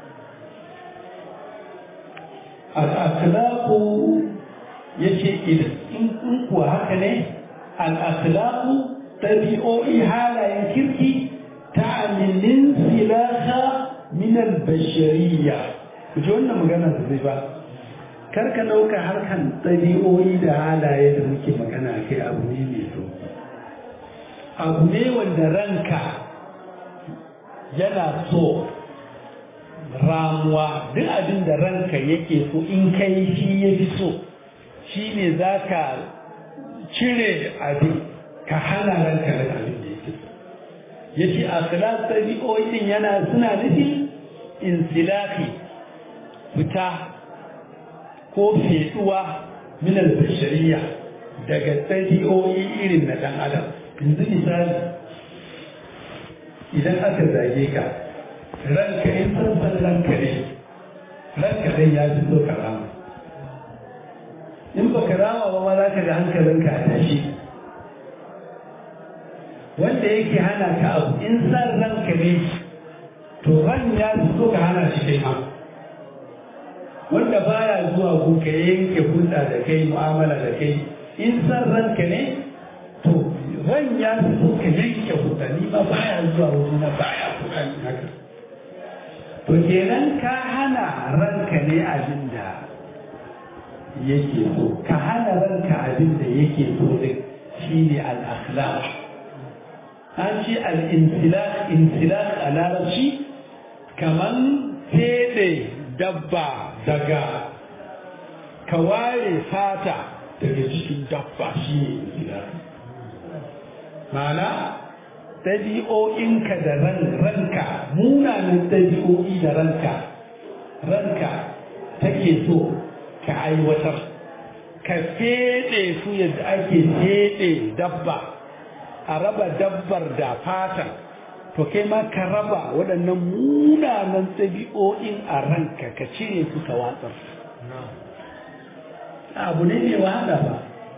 al'akhlaku ya ce in kuwa haka ne al'akhlaku ɗabi'o'i halayen kirki ta aminin silasa minal bashariya ku ji wannan magana da zai ba karka ɗauka harkan ɗabi'o'i da halaye da muke magana kai abu ne mai so abu ne wanda ranka yana so ramuwa duk abin da ranka yake so in kai shi ya fi so shi ne za ka cire abin ka hana ranka da abin da yake so ya ce a filas ɗabi'o'in yana suna nufin insilafi fita ko fetuwa minar bashariya daga ɗabi'o'i irin na ɗan adam yanzu misali idan aka zage ka ranka in san ranka ne ranka dai ya fi so ka rama in ba ka rama ba ma za ka ga hankalinka a tashi wanda yake hana ka abu in san ranka ne to ran ya fi so ka hana shi kai ma wanda baya zuwa ku ka yanke hulɗa da kai mu'amala da kai in san ranka ne to ran ya fi so ka yanke hulɗa ni ma baya zuwa wuri na baya hulɗa ni haka to kenan ka hana ranka ne abin da yake so ka hana ranka abin da yake so din shine al-akhlaq an ce al-insilak insilak a larabci kaman fede dabba daga ka ware fata daga cikin dabba shi ne insilaku ma'ana ɗabi'o'inka da ran ranka munanan ɗabi'o'i da ranka ranka take so ka aiwatar ka feɗe su yadda ake feɗe dabba a raba dabbar da fatan to kai ma ka raba waɗannan munanan ɗabi'o'in a ranka ka cire su ka watsar abu ne mai wahala ba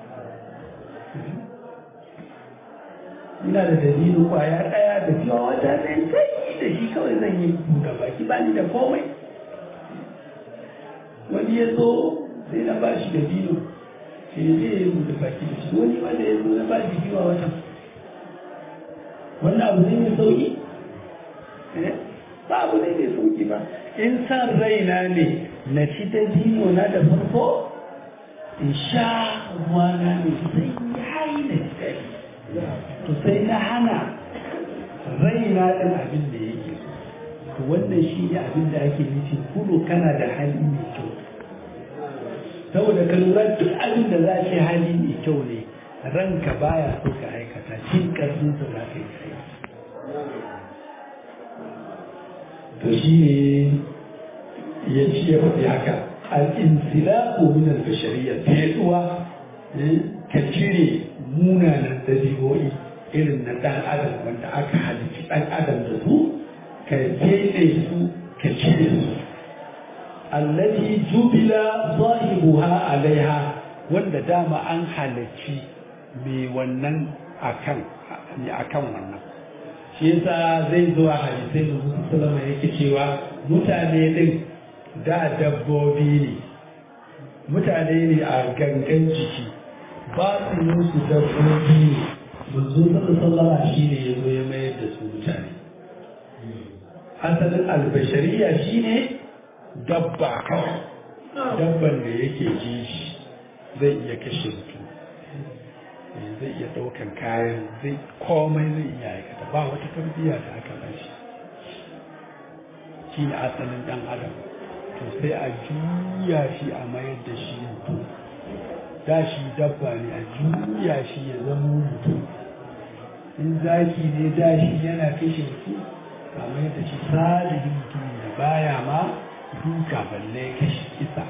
ina da dalilin kwaya ɗaya da cewa wata zai sai da shi kawai zan yi buɗe baki ba ni da komai wani ya zo sai na ba shi da dino sai zai yi buɗe baki da shi wani wanda ya zo na ba shi biyu a watan wannan abu ne mai sauki ba abu ne mai sauki ba in san raina ne na ci da dino na da farko in sha ruwana ne sai ya yi na ci to sai na hana raina ɗin abin da yake so to wannan shi ne abin da ake nufi kudu kana da hali mai kyau saboda ka lura duk abin da za ce hali mai kyau ne ranka baya so ka aikata cin karfin sa za ka yi sai to shi ne ya ci ya faɗi haka al-insilaku min al-bashariyya feduwa ka cire munanan dabi'o'i irin na ɗan adam wanda aka halitta ɗan adam da su ka fede su ka cire su allati jubila sahibuha alaiha wanda dama an halarci mai wannan akan akan wannan shi yasa zai zo a hadisai da Musa Salama yake cewa mutane din da dabbobi ne mutane ne a gangan jiki ba su musu dabbobi ne manzo sallallahu shi ne ya zo ya mayar da su mutane asalin albashariya shine dabba kawai dabban da yake ji shi zai iya kashe mutum zai iya ɗaukan kayan zai komai zai iya aikata ba wata tarbiyya da aka ba shi shi ne asalin ɗan adam to sai a juya shi a mayar da shi mutum da shi dabba ne a juya shi ya zama mutum in zaki ne da shi yana kashe mutum a mayar da shi salihin mutum da baya ma duka balle kashe kisa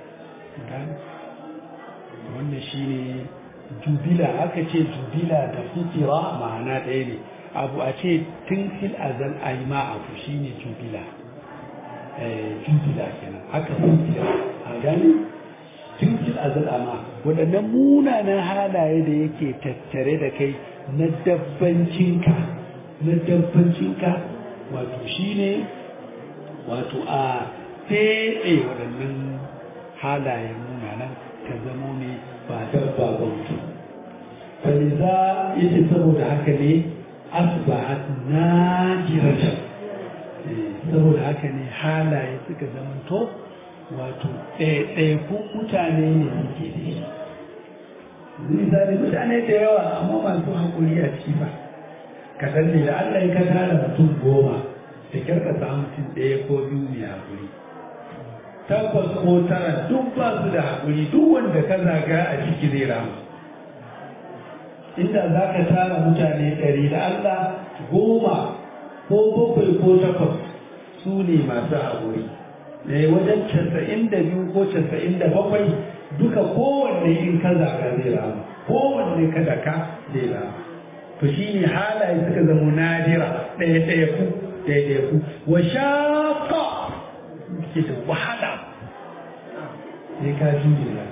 wannan shi ne jubila aka ce jubila da fitira ma'ana ɗaya ne abu a ce tun fil azal a yi ma abu shi ne jubila jubila kenan haka fitira a gani tun fil azal a ma waɗannan munanan halaye da yake tattare da kai na dabbancinka na dabbancinka wato shi ne wato a feɗe waɗannan halayen munanan ka zamo ne ba dabba ba mutum faliza yace saboda haka ne asbahat najiratan saboda haka ne halaye suka zamanto wato ɗaiɗaikun mutane ne suke da shi misali mutane da yawa amma masu haƙuri a ciki ba kaɗan ne da Allah ya ka tara mutum goma da kyarka samu mutum ɗaya ko biyu mai haƙuri tabbas ko tara duk ba su da haƙuri duk wanda ka zaga a ciki zai rama inda za ka tara mutane ɗari da Allah goma ko bakwai ko takwas su ne masu haƙuri da wajen casa'in da biyu ko casa'in da bakwai duka kowanne in ka zaga zai rama kowanne ka daka zai rama to shi ne halaye suka zama nadira ɗaya ɗaya ku ɗaya ɗaya ku wa shafa ke da wahala sai ka jure ya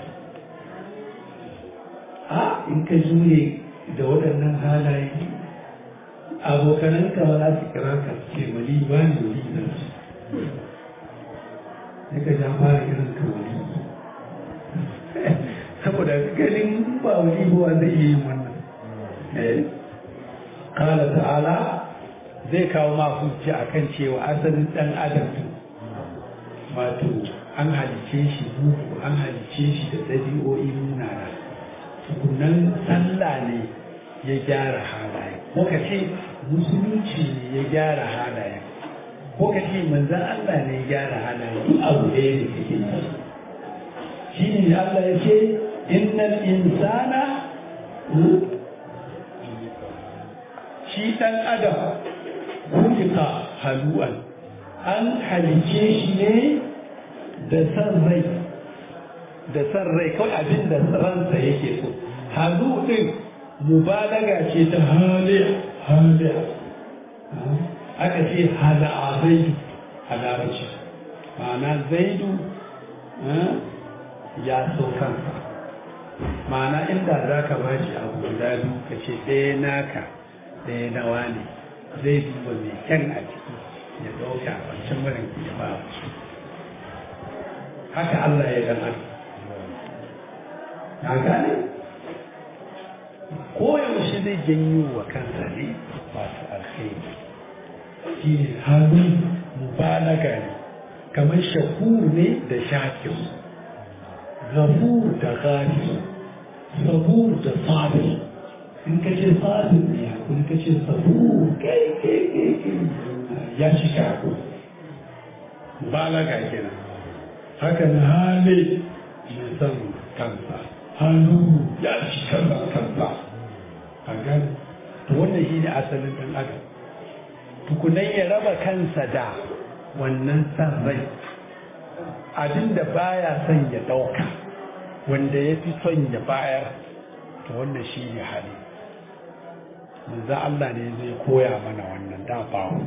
a in ka jure da waɗannan halaye abokananka ba za su kira ka ce wali ba ne wali na su sai ka ja fara irin ka wali saboda ganin ba wali ba zai iya yin wannan kala ta'ala zai kawo ma hujja akan cewa asalin ɗan adam wato an halice shi muku an halice shi da ɗabi'o'i munana tukunan sallah ne ya gyara halaye muka ce musulunci ne ya gyara halaye ko ka ce manzan Allah ne ya gyara halaye duk abu ɗaya ne kake yi shi ne Allah ya ce innal insana shi ɗan adam kulika halu'an an halice shi ne da san rai da san rai kawai abin da ransa yake so halu ɗin mubalaga ce ta haliya haliya aka ce hala'a zaidu a larabci ma'ana zaidu ya so kansa ma'ana inda za ka ba shi abu guda biyu ka ce ɗaya naka ɗaya nawa ne zai duba mai kyan a ciki ya ɗauka wancan marin ya ba haka Allah ya gama ya gane koyaushe zai janyo wa kansa ne masu alkhairi shi ne halin mubalaga ne kamar shakur ne da shakir gafur da gafir sabur da sabir in ka ce sabir ne in ka ce sabur kai kai kai ya ci shaku balaga kenan haka na hali mai son kansa hannu ya ci kansa kansa a gani to wannan shi ne asalin ɗan adam tukunan ya raba kansa da wannan san rai abinda baya son ya ɗauka wanda ya fi son ya bayar to wannan shi ne hali manzo Allah ne zai koya mana wannan da bawo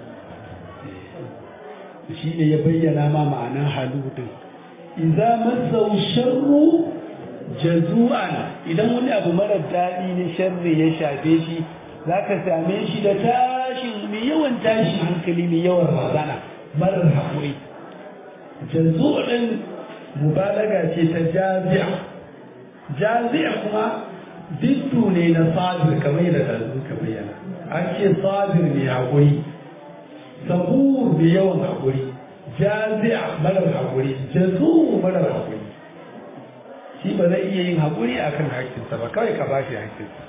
shi ne ya bayyana ma ma'anar halu din idza masau sharru jazu'an idan wani abu mara daɗi ne sharri ya shafe shi zaka same shi da tashin mai yawan tashin hankali mai yawan razana marar haƙuri jazu'in mubalaga ce ta jazi'a jazi'a kuma diddu ne na sabir kamar yadda da ka bayyana an ce sabir ne haƙuri sabur da yawan haƙuri jazi'a marar haƙuri jazu marar haƙuri shi ba zai iya yin haƙuri a kan haƙƙinsa ba kawai ka ba shi haƙƙinsa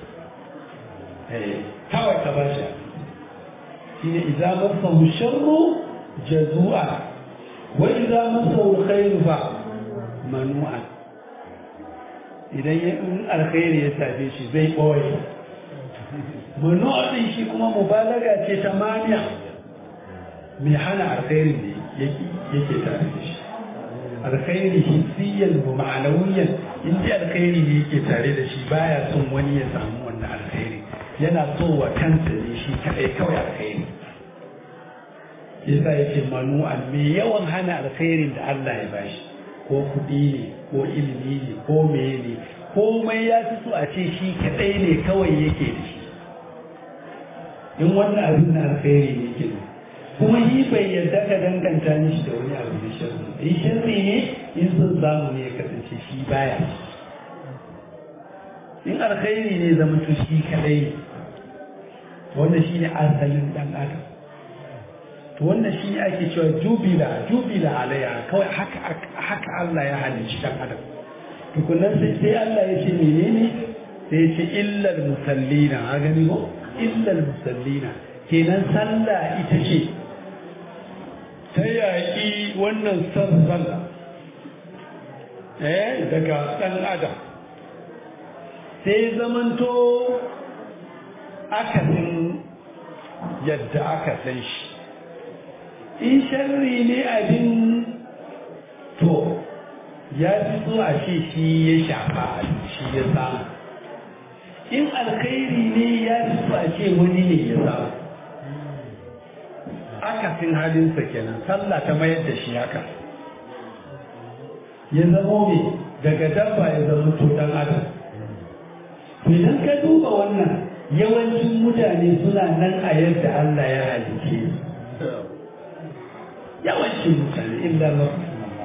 kawai ka ba shi shi ne iza masa sharru jazu'a wa iza masa khairu fa manu'an idan ya in alkhairi ya tafe shi zai ɓoye manu'a ɗin shi kuma mubalaga ce ta maniya mai hana alkhairi ne yake tare da shi alkhairi hissiyan wa ma'anawiyan in ji alkhairi ne yake tare da shi baya son wani ya samu wannan alkhairi yana so wa kansa ne shi kadai kawai alkhairi yasa yake manu'an mai yawan hana alkhairin da Allah ya bashi ko kuɗi ne ko ilimi ne ko meye ne komai ya fi so a ce shi kadai ne kawai yake da shi in wannan abin na alkhairi ne ke kuma yi bai yarda ka danganta mishi da wani abu da sharri in sharri ne in sun samu ne ya kasance shi baya in alkhairi ne zama to shi kadai ne wannan shi ne asalin dan adam to wannan shi ne ake cewa jubila jubila alayya kawai haka haka Allah ya halicci dan adam tukunan sai sai Allah ya ce menene sai ya ce illal musallina a gani ko illal musallina kenan sallah ita ce ta yaƙi wannan san sallah eh daga ɗan adam sai zamanto akasin yadda aka san shi in sharri ne abin to ya fi so a ce shi ya shafa shi ya samu in alkhairi ne ya fi so a ce wani ne ya samu akasin halinsa kenan sallah ta mayar da shi haka ya zamo ne daga dabba ya zama to dan adam idan ka duba wannan yawancin mutane suna nan a yadda Allah ya halice yawancin mutane illa mafi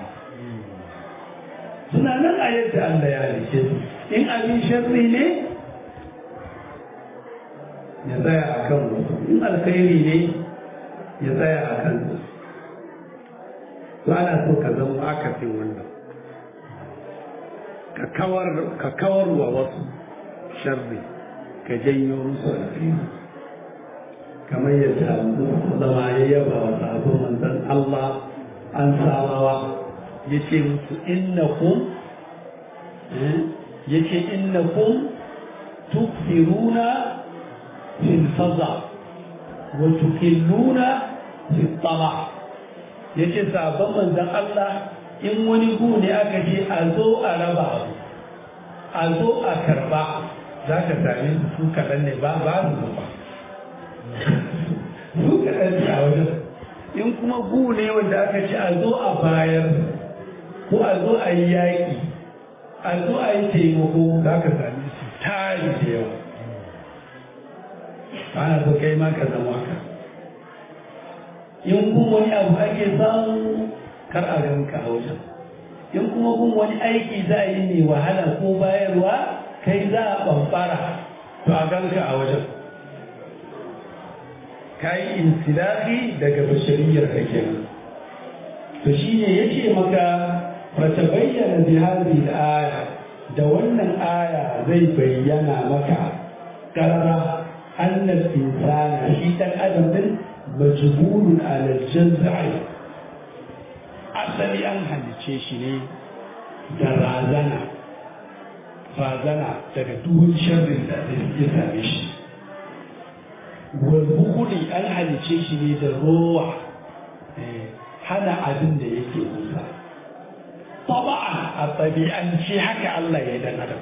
suna nan a yadda Allah ya halice su in abin sharri ne ya tsaya a kan wasu in alkhairi ne ya tsaya a kan su ana so ka zama akasin wannan ka kawar wa wasu sharri ka janyo musu alkhairi kamar yadda zama ya yaba wa sabon manzon Allah an samawa ya ce musu innakum ya ce innakum tukfiruna fil faza wa tukilluna fil tama ya ce sabon manzon Allah in wani gu ne aka ce a zo a raba a zo a karba za ka same su su kaɗan ne ba ba su zuba su kaɗan ne a wajen in kuma gu ne wanda aka ce a zo a bayar ko a zo a yi yaƙi a zo a yi taimako za ka same su tari da yawa ana so kai ma ka zama ka in kuma wani abu ake samu kar a ganka a wajen in kuma kun wani aiki za a yi mai wahala ko bayarwa kai za a ɓamɓara to a ganka a wajen ka yi insilafi daga bashariyar kake to shi ne ya ce maka fata bayyana bihari da aya da wannan aya zai bayyana maka ƙarara annal insana shi ɗan adam din majbulun alal jazza'i asali an halice shi ne da razana razana daga duhun sharrin da ya same shi walbukuli an halice shi ne da rowa hana abin da yake kusa taba'an a ɗabi'ance haka Allah ya dan adam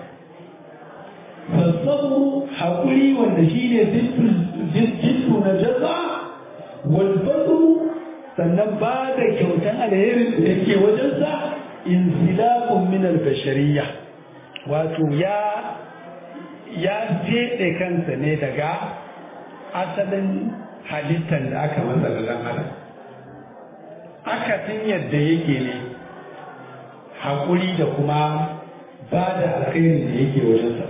fassabu haƙuri wanda shi ne jinsu na jaza walbasu sannan ba da kyautan alherin da yake wajensa insilakun min albashariya wato ya ya jeɗe kansa ne daga asalin halittar da aka masa da ɗan adam akasin yadda yake ne haƙuri da kuma ba da alkhairin da yake wajensa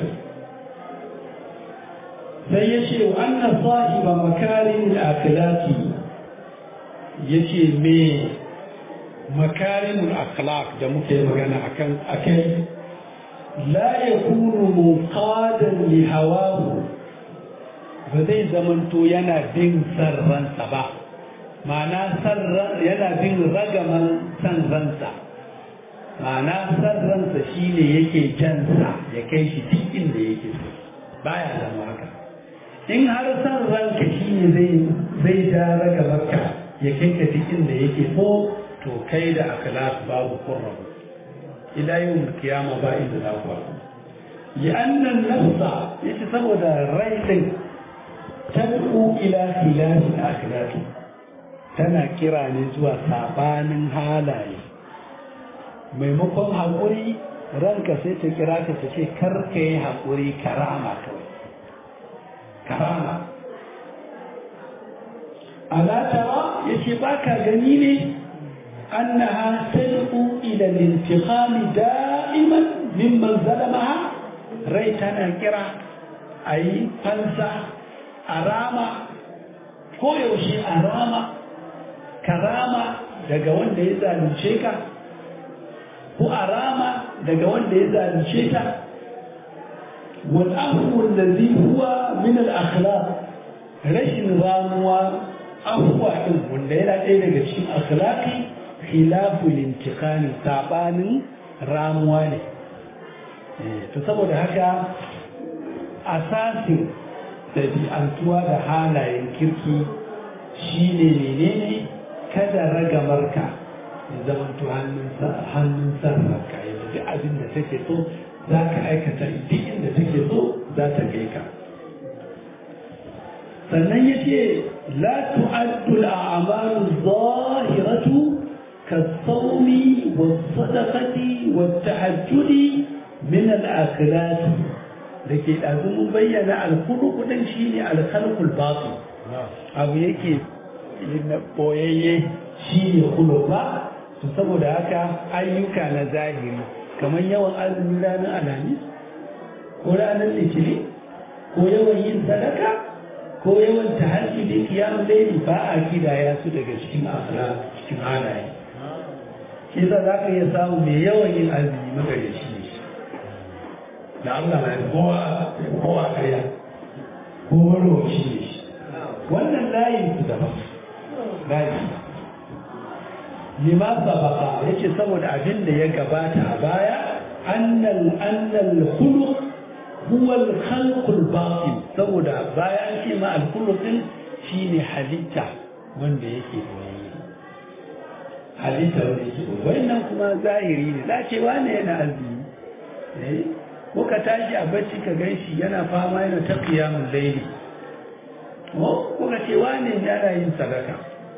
sai ya ce wa annan sahiba makarin akhlaqi yace me makarimul akhlaq da muke magana akan akai la yakunu muqadan li hawahu ba zai zamanto yana bin sarransa ba ma'ana sarran yana bin ragaman san ransa ma'ana sarransa shine yake jansa ya kai shi duk inda yake so baya zama haka in har san ranka shine zai zai ja ragamarka ya kai ka duk inda yake so to kai da akhlaq babu qurrabu ila yawm kiyama ba inda za ku لأن النفس يتصور الرأي تدعو إلى خلاف الأخلاق tana kira ne zuwa sabanin halaye maimakon haƙuri ranka sai ta kira ka ta ce kar ka yi haƙuri karama kawai karama alatara ya ce ba ka gani ne annaha tad'u ila al-intiqam da'iman mimman zalamaha rai tana kira ayi fansa arama ko yaushe arama karama daga wanda ya zalunce ka ko arama daga wanda ya zalunce ta wal afwu allazi huwa min al akhlaq rashin ramuwa afwa din wanda yana ɗaya daga cikin akhlaqi khilafu lintiqani sabanin ramuwa ne to saboda haka asasin ɗabi'antuwa da halayen kirki shine menene kada ragamarka ya zamanto hannun sarrafa ya tafi abin da take so za ka aikata duk inda take so za ta kai ka sannan ya ce la tu'addu al'amalu zahiratu كالصوم والصدقة والتحجد من الأكلات لكي لازم بيّن الخلق شيني الخلق الباطن أو يكي boyayye shi ne kulo ba to saboda haka ayyuka na zahiri kamar yawan azumin ranar alhamis ko ranar litinin ko yawan yin sadaka ko yawan tahajji da kiyamun laili ba a kidaya su daga cikin akhlaq cikin halaye shi za za ka iya samu mai yawan yin azumi magare shi ne da Allah mai kowa kowa kaya ko waro shi ne ko wannan layin su daban layin lima sabaka yace saboda abin da ya gabata a baya annal annal khuluq huwa al khalq al batin saboda baya an ce ma al khuluq din shine halitta wanda yake boye halitta wanda yake boye wannan kuma zahiri ne za ce wane yana azumi eh ko ka tashi a bacci ka ganshi yana fama yana ta qiyamul layli ko ka ce wane yana yin sadaka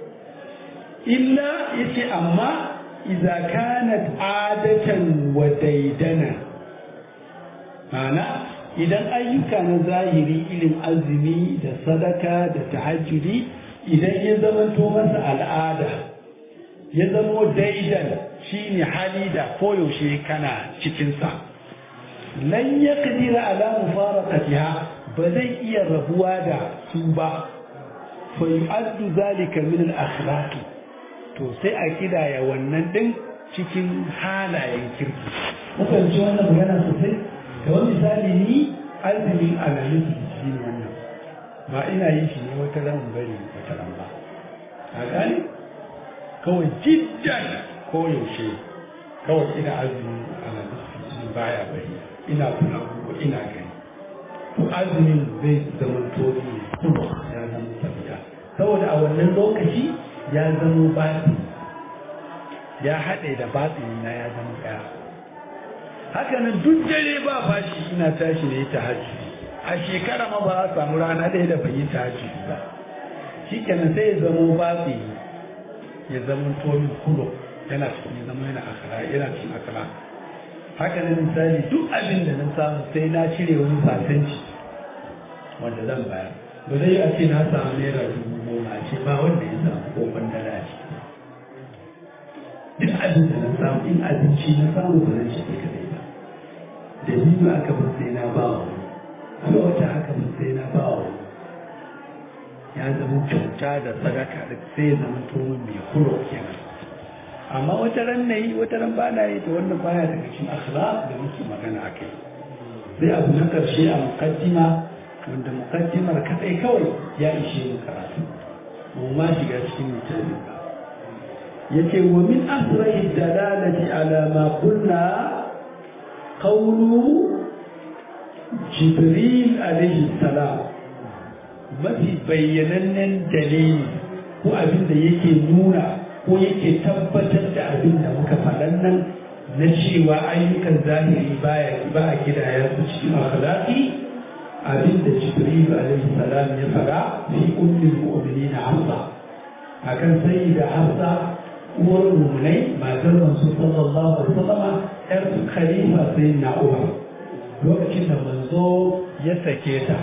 illa yace amma idza kanat adatan wa daidana mana idan ayyuka na zahiri irin azumi da sadaka da tahajjudi idan ya zamanto masa al'ada ya zamo daidan shine hali da koyaushe kana cikinsa lan yaqdira ala mufaraqatiha ba zai iya rabuwa da su ba fa yu'addu zalika min al-akhlaqi to sai a kidaya wannan din cikin halayen kirki mukan ji wannan magana sosai da wani misali ni azumin alamis shi ne wannan ba ina yin shi ne wata ran bari wata ran ba a gane kawai jiddan ko yaushe kawai ina azumin alamis shi baya bari ina kula ko ina gani to azumin zai zama tobi ya zama tafiya saboda a wannan lokaci ya zama batsi ya haɗe da batsini na ya zama ɗaya haka nan duk dare ba fashi ina tashi ne ta hajji a shekara ma ba a samu rana ɗaya da bai yi ta hajji ba shi kenan sai ya zama batsini ya zama tomi kulo yana cikin zama yana akara yana cikin akara haka nan misali duk abin da na samu sai na cire wani fasanci wanda zan bayar ba zai a ce na samu naira dubu goma a ce ba wanda ya samu ko bandara a ciki duk abin da na samu in abinci na samu ba zan shafe kadai ba da ni ba aka ban sai na ba wa wani wata haka ban sai na ba wa ya zama kyauta da sadaka da sai ya zama tomin mai kuro kenan amma wata ran na yi wata ran ba na yi ta wannan baya daga cikin akhlaq da muke magana a kai sai abu na karshe a mukaddima wanda mukaddimar kadai kawai ya ishe mu karatu mu ma shiga cikin mutane ba yace wa min asrahi dalalati ala ma qulna qawlu jibril alayhi salam mafi bayyanannen dalili ko abin da yake nuna ko yake tabbatar da abin da muka faɗan nan na cewa ayyukan zahiri baya ba a gidaya su cikin akhlaqi abin da jibril alaihi salam ya fara fi ummul mu'minin hafsa akan sayyida hafsa uwar mu'minai matar manzo sallallahu alaihi wasallam yar khalifa sayyidina umar lokacin da manzo ya sake ta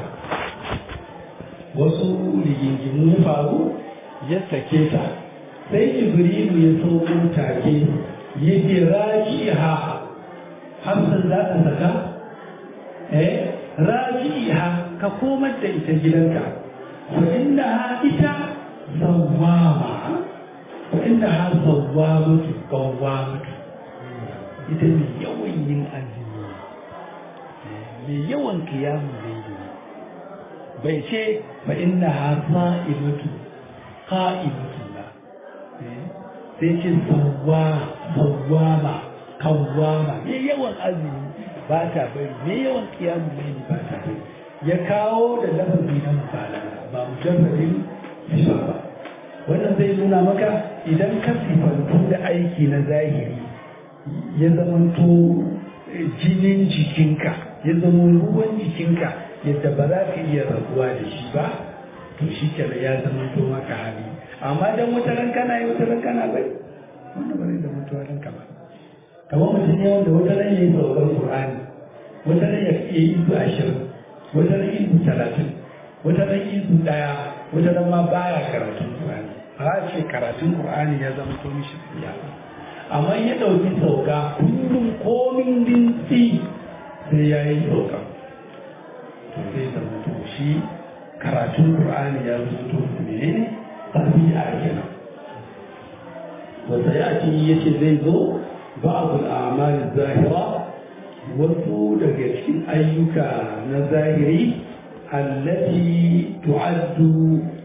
wasu rigingimu ya faru ya sake ta sai jibrilu ya sauko take ya ce rajiha hafsan za ta saka eh rajiha ka komar da ita gidanka fa innaha ita sawwama fa innaha sawwamatu qawwamatu ita ne yawan yin azumi mai yawan kiyamun laili bai ce fa innaha sa'imatu qa'imatu ba sai ce sawwa sawwama kawwama mai yawan azumi ba ta bari mai yawan kiyamun laili ba ta bari ya kawo da lafazi na mubalaga ba mujarradin sifa ba wannan zai nuna maka idan ka sifantu da aiki na zahiri ya zamanto jinin jikinka ya zama ruwan jikinka yadda ba za ka iya rabuwa da shi ba to shi kenan ya zama to maka hali amma dan wata ran kana yi wata ran kana bai wannan ba zai zama to ranka ba kamar mutum ne wanda wata ran yayi sauran qur'ani wata ran ya iya yi su ashirin wata ran yi su talatin wata ran yi su daya wata ran ma baya karatun qur'ani ba ce karatun qur'ani ya zama to mishi tsiya amma ya ɗauki sauka kullum komin dintsi sai ya yi sauka to sai zama to shi karatun qur'ani ya zama to menene tabi'a kenan wata ya ce yace zai zo ba'd al-a'mal zahira wasu daga cikin ayyuka na zahiri allati tu'addu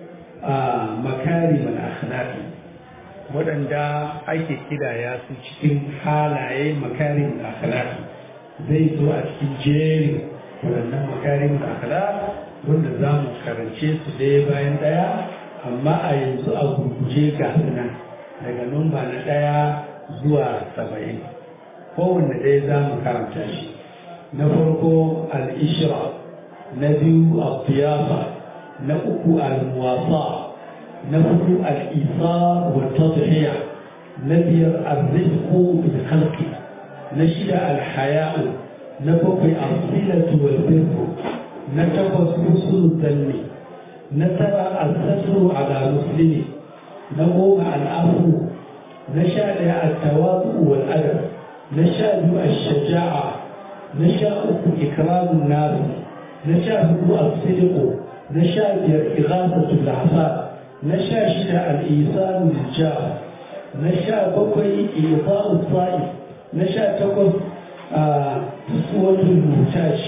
makarim al-akhlaqi waɗanda ake kidaya su cikin halaye makarim al-akhlaqi zai zo a cikin jerin waɗannan makarim al-akhlaq wanda za mu karance su ɗaya bayan ɗaya amma a yanzu a gurguje ga nan daga numba na ɗaya zuwa saba'in kowanne ɗaya za mu karanta shi na farko al-ishra na biyu al-tiyafa na uku al-muwasa na hudu al-isa wa tadhiya na biyar al-rizqu bil khalqi na shida al-haya'u na bakwai al-silatu wal birru na takwas husnul zanni na tara al-satru ala muslimi na goma al-afu na sha daya al-tawadu wal adab na sha biyu al-shaja'a na sha uku ikramun nas na sha hudu al-sidqu na sha biyar ighasatul ahsab na sha shida al-isanu lil na sha bakwai ifa'u sa'i na sha takwas tuswatul mutaj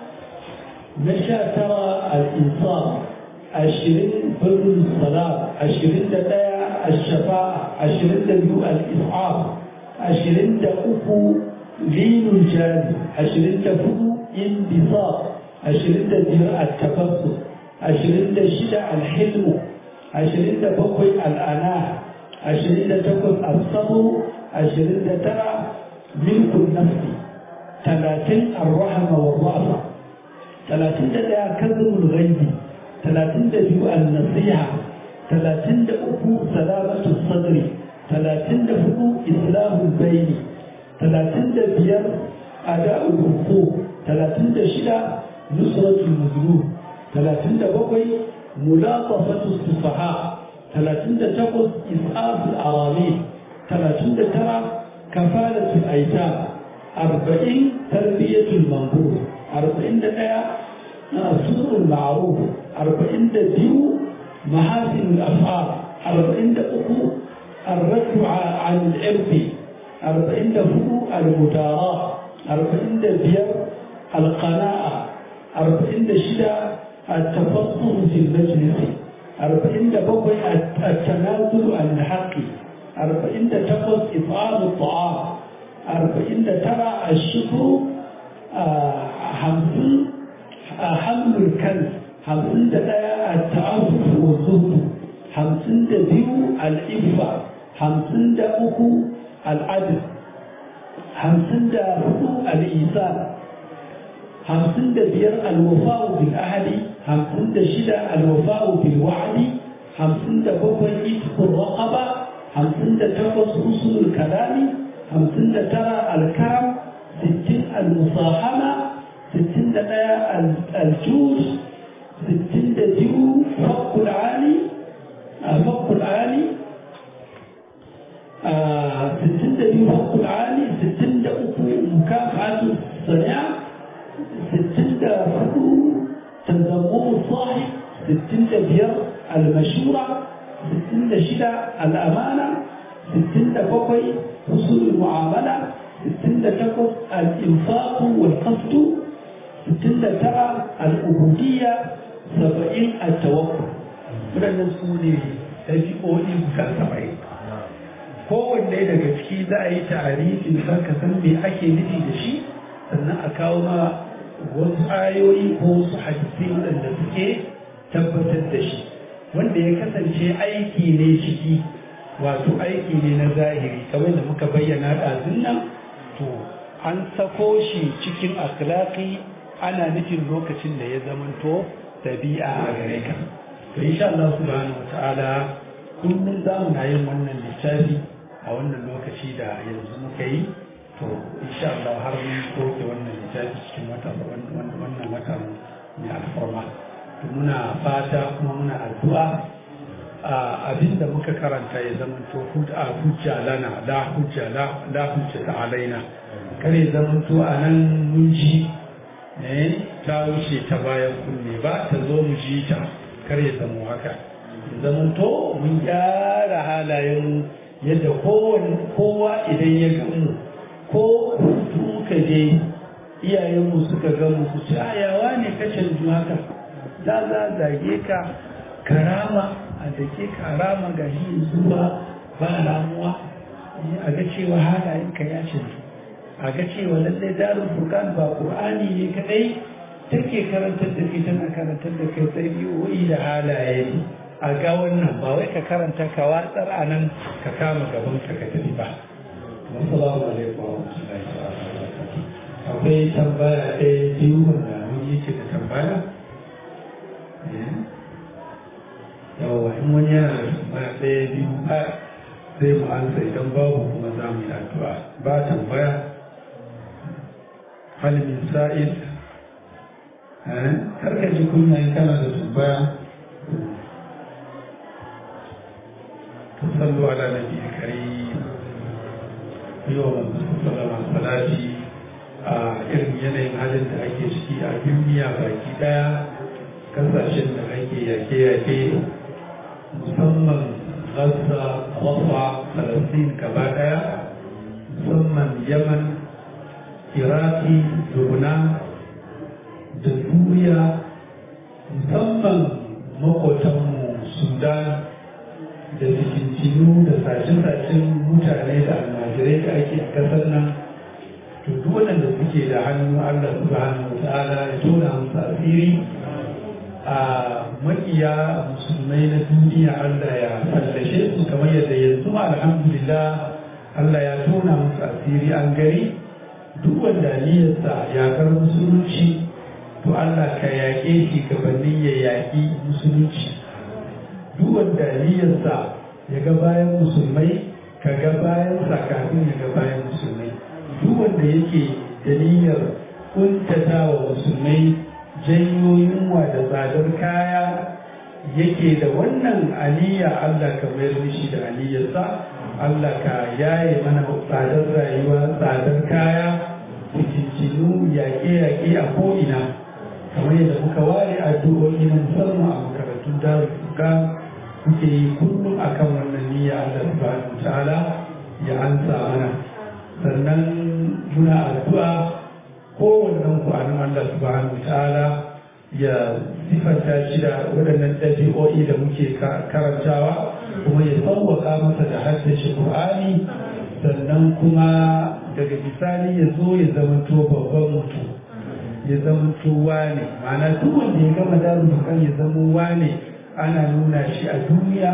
na sha tara al-insaf ashirin birrul salam ashirin da ɗaya al-shafa'a ashirin da biyu al-is'af ashirin da uku linul jari ashirin da hudu indisaf ashirin da biyar al-tafassus ashirin da shida al-hilmu ashirin da bakwai al'ana ashirin da takwas asabu ashirin da tara milkun nafsi talatin arrahama wa ra'asa talatin da ɗaya kazumul ghaibi talatin da biyu an-nasiha talatin da uku salamatu sadri talatin da hudu islamul baini talatin da biyar ada'ul huquq talatin da shida nusratul mazlum talatin da bakwai ملاطفة السفهاء ثلاثين تقص إسعاف الأرامل ثلاثين ترى كفالة الأيتام أربعين تربية المنبوذ أربعين دقيقة سوء المعروف أربعين ديو محاسن الأفعال أربعين دقيقة الرد عن الإرث أربعين دفو المداراة أربعين دبير القناعة أربعين شدة التفصل في المجلس أربعين بقي التنازل عن الحق أربعين تقص إطعام الطعام أربعين ترى الشكر خمسين حمل الكنز خمسين تلاقى التعفف والزهد خمسين دبيو الإفة خمسين دأكو العدل خمسين دأكو الإيثار خمسين دبير الوفاء بالأهل خمسين دشدة الوفاء بالوعد خمسين دبقى إتق الرقبة خمسين دتقص أصول الكلام خمسين دترى الكرم ستين المصاحمة ستين دتايا الجوز ستين دجو فق العالي فق العالي ستين دجو فق العالي ستين دأكو مكافحة الصناعة ستين دفعو تنظمون الصاحب ستين دبير المشورة ستين دشدة الأمانة ستين دبقي حصول المعاملة ستين دتقف الإنفاق والقصد ستين دترى الأبودية سبعين التوكل waɗannan su ne ɗabi'o'i guda saba'in kowanne daga ciki za a yi ta'arifin san ka san me ake nufi da shi sannan a kawo ma wasu ayoyi ko wasu hadisai waɗanda suke tabbatar da shi wanda ya kasance aiki ne ciki wato aiki ne na zahiri kamar da muka bayyana ɗazun nan to an sako shi cikin akhlaqi ana nufin lokacin da ya zamanto dabi'a a gare ka to insha Allah subhanahu wataala kullum za mu na yin wannan littafi a wannan lokaci da yanzu muka yi to insha Allah har mun soke wannan littafi cikin wata wannan wata mai alfarma to muna fata kuma muna addu'a abinda muka karanta ya zama to hujja lana la hujja la la hujja alaina kare zaman to anan mun ji eh ta wuce ta bayan kunne ba ta zo mu ji ta kare zama haka zaman to mun gyara halayen yadda kowa idan ya gamu ko hutu ka je iyayenmu suka ga mu su ci ayawa ne ka canju haka za za zage ka karama a dake karama ga shi zuwa ba ramuwa a ga cewa halayenka ya canzu a ga cewa lallai darul furqan ba qur'ani ne kadai take karantar da kai tana karantar da kai ɗabi'o'i da halaye a ga wannan ba wai ka karanta ka watsar a nan ka kama gaban ka ka tafi ba assalamu alaikum wa rahmatullahi wa barakatuh akwai tambaya ɗaya biyu wanda mun yi ce da tambaya yawa in wani yana da tambaya ɗaya biyu ba sai mu ansa idan babu kuma za mu yi addu'a ba tambaya hal min sa'id karka ji kunya in kana da tambaya to sallu ala nabi karim yau manzo sallama salati a irin yanayin halin da ake ciki a duniya baki daya kasashen da ake yake-yake musamman gaza wafa falastin gaba daya musamman yaman iraki lubnan da duniya musamman makotanmu sudan da fitintinu da sace-sacen mutane da almajirai da ake a kasar nan to duk waɗanda suke da hannu allah subhanahu wa ta'ala ya tona musu asiri a makiya musulmai na duniya allah ya fallashe su kamar yadda yanzu alhamdulillah allah ya tona musu asiri an gari duk wanda niyyarsa yakar musulunci to Allah ka yaƙe shi gabanin ya yaƙi musulunci duk wanda niyyarsa ya ga bayan musulmai ka ga bayansa kafin ya ga bayan musulmai duk wanda yake da niyyar kuntata wa musulmai janyo yunwa da tsadar kaya yake da wannan aliyya Allah ka mayar mishi da aliyarsa Allah ka yaye mana tsadar rayuwa tsadar kaya cikincinu yaƙe-yaƙe a ko'ina kamar yadda muka ware addu'o'i na musamman a makarantun darul furqan muke yi kullum akan wannan niyya Allah subhanahu ta'ala ya ansa mana sannan muna addu'a kowannen ku anan Allah subhanahu ta'ala ya sifanta shi da waɗannan ɗabi'o'i da muke karantawa kuma ya sauwaka masa da haddace Qur'ani sannan kuma daga bisani ya zo ya zamanto babban mutum ya zamanto wane ma'ana duk wanda ya gama darul kan ya zama wane ana nuna shi a duniya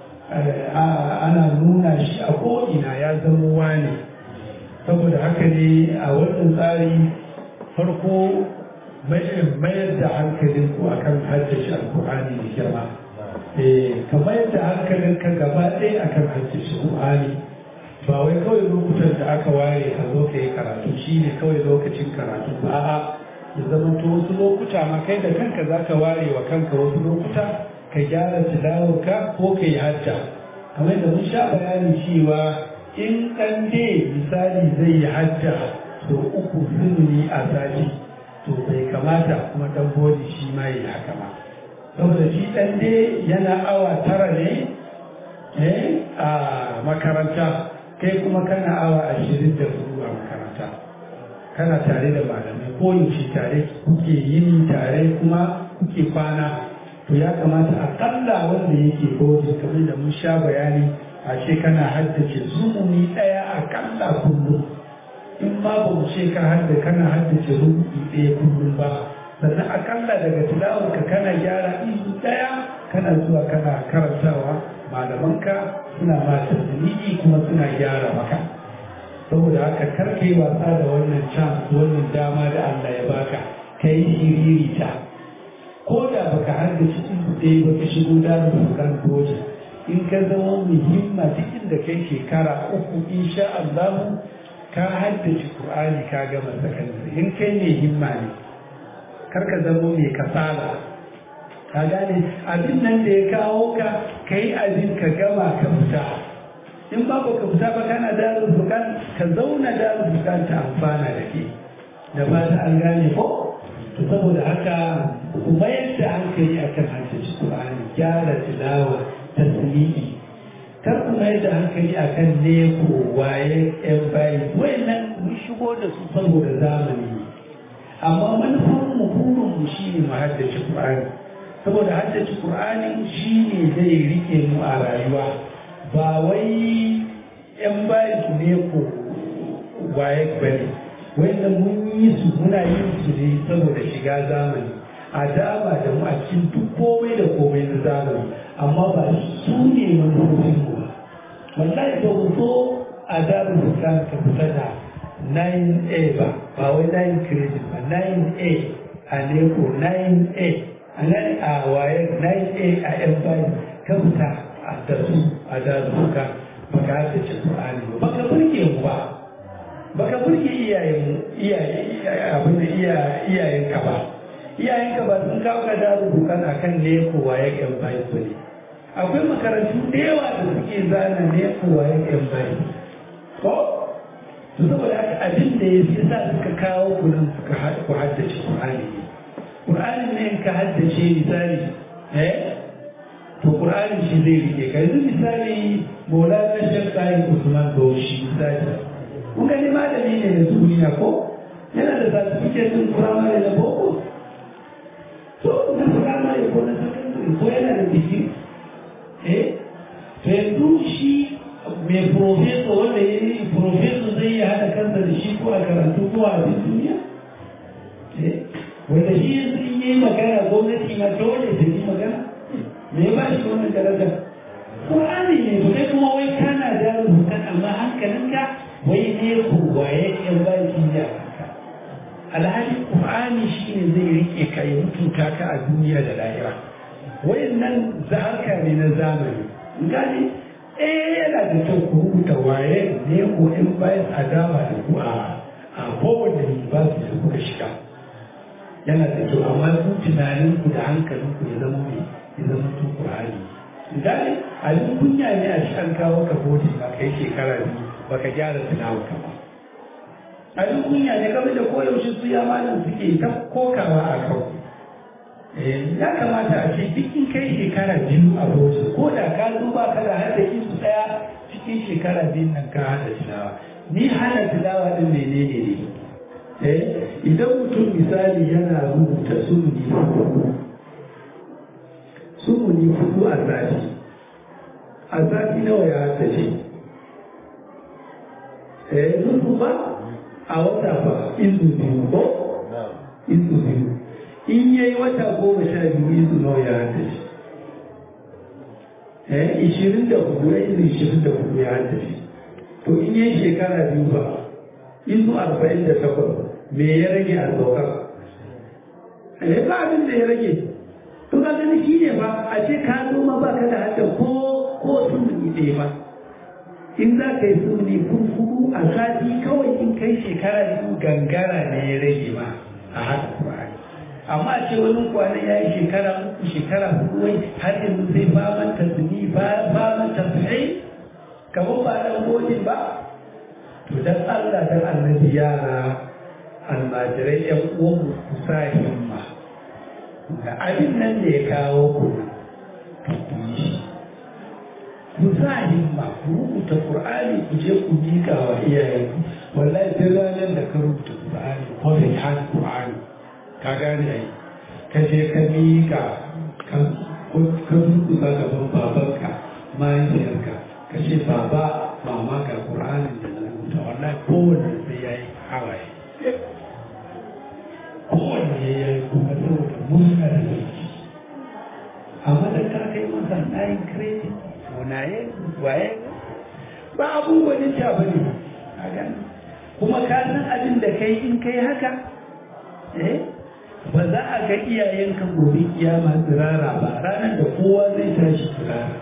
ana nuna shi a ko'ina ya zama wane saboda haka ne a wannan tsari farko mayar da hankalin ku akan haddace alkur'ani da girma ka mayar da hankalin ka gaba ɗaya akan haddace alkur'ani ba wai kawai lokutan da aka ware ka zo ka yi karatu shi ne kawai lokacin karatu ba a'a ya zama to wasu lokuta ma kai da kanka za ka ware wa kanka wasu lokuta ka gyara tilawarka ko ka yi hajja kamar da mun sha bayani cewa in ɗan dai misali zai yi hajja to uku sunni a sati to bai kamata kuma ɗan bodi shi ma yi haka ma saboda shi ɗan dai yana awa tara ne a makaranta kai kuma kana awa ashirin da hudu a makaranta kana tare da malamai ko yaushe tare kuke yini tare kuma kuke kwana to ya kamata akalla wanda yake bodi kamar da mun sha bayani a ce kana haddace zumuni ɗaya akalla kullum in ma ba mu ce ka hadda kana haddace rubu'i ɗaya kullum ba sannan akalla daga tilawarka kana gyara izu ɗaya kana zuwa kana karantawa malamanka suna ma tasiri kuma suna gyara maka saboda haka karka yi wasa da wannan chance wannan dama da Allah ya baka ka yi shiririta ko da baka haddace izu ɗaya ba ka shigo da bukan doji in ka zama muhimma duk inda kai shekara uku insha Allah ka haddace Qur'ani ka gama sakandare in kai ne himma ne kar ka zama mai kasala ka gane abin nan da ya kawo ka kai abin ka gama ka fita in ba ka fita ba kana darul bukan ka zauna darul bukan ta amfana da ke da ba ta an gane ko to saboda haka ku mayar da hankali akan haddace Qur'ani gyara tilawa tasiri kar ku mai da hankali akan neko waye yan bayi wayannan mun shigo da su saboda zamani amma manufar mu burin mu shine mu haddace Qur'ani saboda haddace Qur'ani shi ne zai rike mu a rayuwa ba wai yan bayan su ne ko waye bane wanda mun yi su muna yin su ne saboda shiga zamani a dama da mu a cikin duk komai da komai na zamani amma ba su ne manufofin mu ba wallahi ba mu so a damu bukan ka fita da 9a ba ba wai 9 credit ba 9a a neko 9a a nan a waye 9a a yan bayan ka fita a da su a damu bukan baka hada ce Qur'ani ba baka burge mu ba baka burge iyayen iyaye abin da iyayen ka ba iyayen ka ba sun kawo ka daru bukan akan ne ko waye yan bayan ba ne akwai makarantu da yawa da suke zana ne ko waye yan bayan ko to saboda haka abin da ya sa suka kawo ku nan suka ku haddace Qur'ani Qur'ani ne in ka haddace misali eh to Qur'ani shi zai rike ka yanzu misali Maulana Sheikh Tahir Usman Bauchi misali kun gani malami ne na duniya ko yana da certificate din firamare na boko to na firamare ko na secondary ko yana da digiri eh to yanzu shi mai professor wanda ya yi professor zai yi haɗa kansa da shi ko a karatu ko a abin duniya eh wanda shi yanzu in yi magana gwamnati ma dole ta yi magana me ya ba shi wannan daraja Qur'ani ne to kai kuma wai kana da rubutan amma hankalinka wai ne ku waye yan baki da haka alhali qur'ani shine zai rike ka ya mutunta ka a duniya da lahira wayannan zaharka ne na zamani gani eh yana da kyau ku rubuta waye ne ko in bayan adawa da ku a a kowane university da kuka shiga yana da kyau amma ku tunanin ku da hankalin ku ya zama mai ya zama tun qur'ani gani abin kunya ne a shi an kawo ka bodi ba kai shekara biyu baka gyara tilawa ka ba abin kunya ne kamar da koyaushe su ya malam suke ta kokawa a kan ya kamata a ce duk in kai shekara biyu a bauchi ko da ka zo ba ka da hada su daya cikin shekara biyun nan ka hada tilawa ni hana tilawa din menene ne eh idan mutum misali yana rubuta sunni sunni hudu a sati a sati nawa ya haddace eh nufu ba a wata ba izu biyu ko izu biyu in yayi wata goma sha biyu izu nawa ya haddace eh ishirin da hudu ya izu ishirin da hudu ya haddace to in yayi shekara biyu ba izu arba'in da takwas me ya rage a saukar eh ba abin da ya rage to ka gani shi ne ba a ce ka zo ma ba ka da hadda ko ko sun ɗaya ba in za ka yi suni kurkuku a sati kawai in kai shekara biyu gangara ne ya rage ma a haka Qur'ani amma ce wani kwanan ya yi shekara uku shekara hudu wai har yanzu sai faman tasmi faman tasmi kamar ba dan godin ba to dan Allah dan annabi yara almajirai yan uwan ku sa himma da abin nan da ya kawo ku to ku yi shi ku sa himma ku rubuta Qur'ani ku je ku mika wa iyayenku wallahi sai ranar da ka rubuta Qur'ani ko da ya Qur'ani ka gane ai ka je ka mika ka ka rubuta gaban babanka mahaifiyarka ka ce baba mama ga Qur'ani da na rubuta wallahi kowanne sai yayi hawaye kowanne ya yi kuma saboda murna da zaki amma da ka kai masa nayin credit munaye waye ba abubuwan ta ba ne a gani kuma ka san abin da kai in kai haka eh ba za a ga iyayenka gobe kiyama tsirara ba ranar da kowa zai tashi tsirara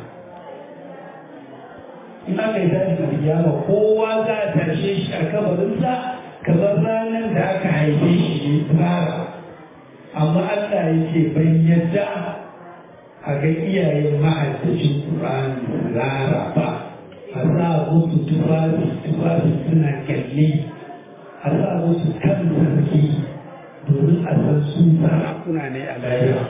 in aka yi tashi kiyama kowa za a tashe shi a kabarinsa kamar ranar da aka haife shi ne tsirara amma Allah ya ce ban yadda a ga iyayen mahaddacin Qur'ani tsirara ba a sa musu tufafi tufafi suna kyalle a sa musu kan sarki domin a san su sarakuna ne a lahira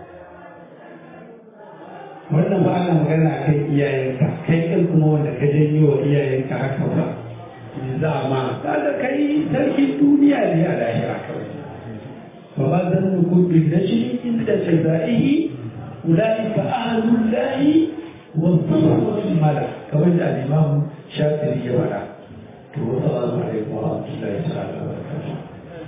wannan ba ana magana a kan iyayenka kai kan kuma wanda ka janyo wa iyayenka haka ba me za ma kaga kai sarkin duniya ne a lahira kawai ba ma zan nukun bin da shi inda jazaihi أولئك أهل الله والصحبة الملك كما جاء الإمام الشافعي ولا والسلام عليكم ورحمة الله تعالى وبركاته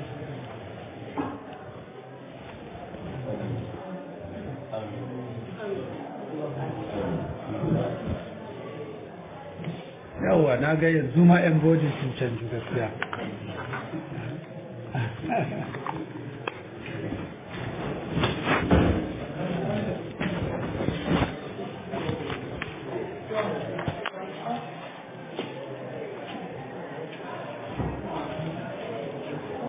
yawa na ga yanzu ma 'yan bojin sun canju gaskiya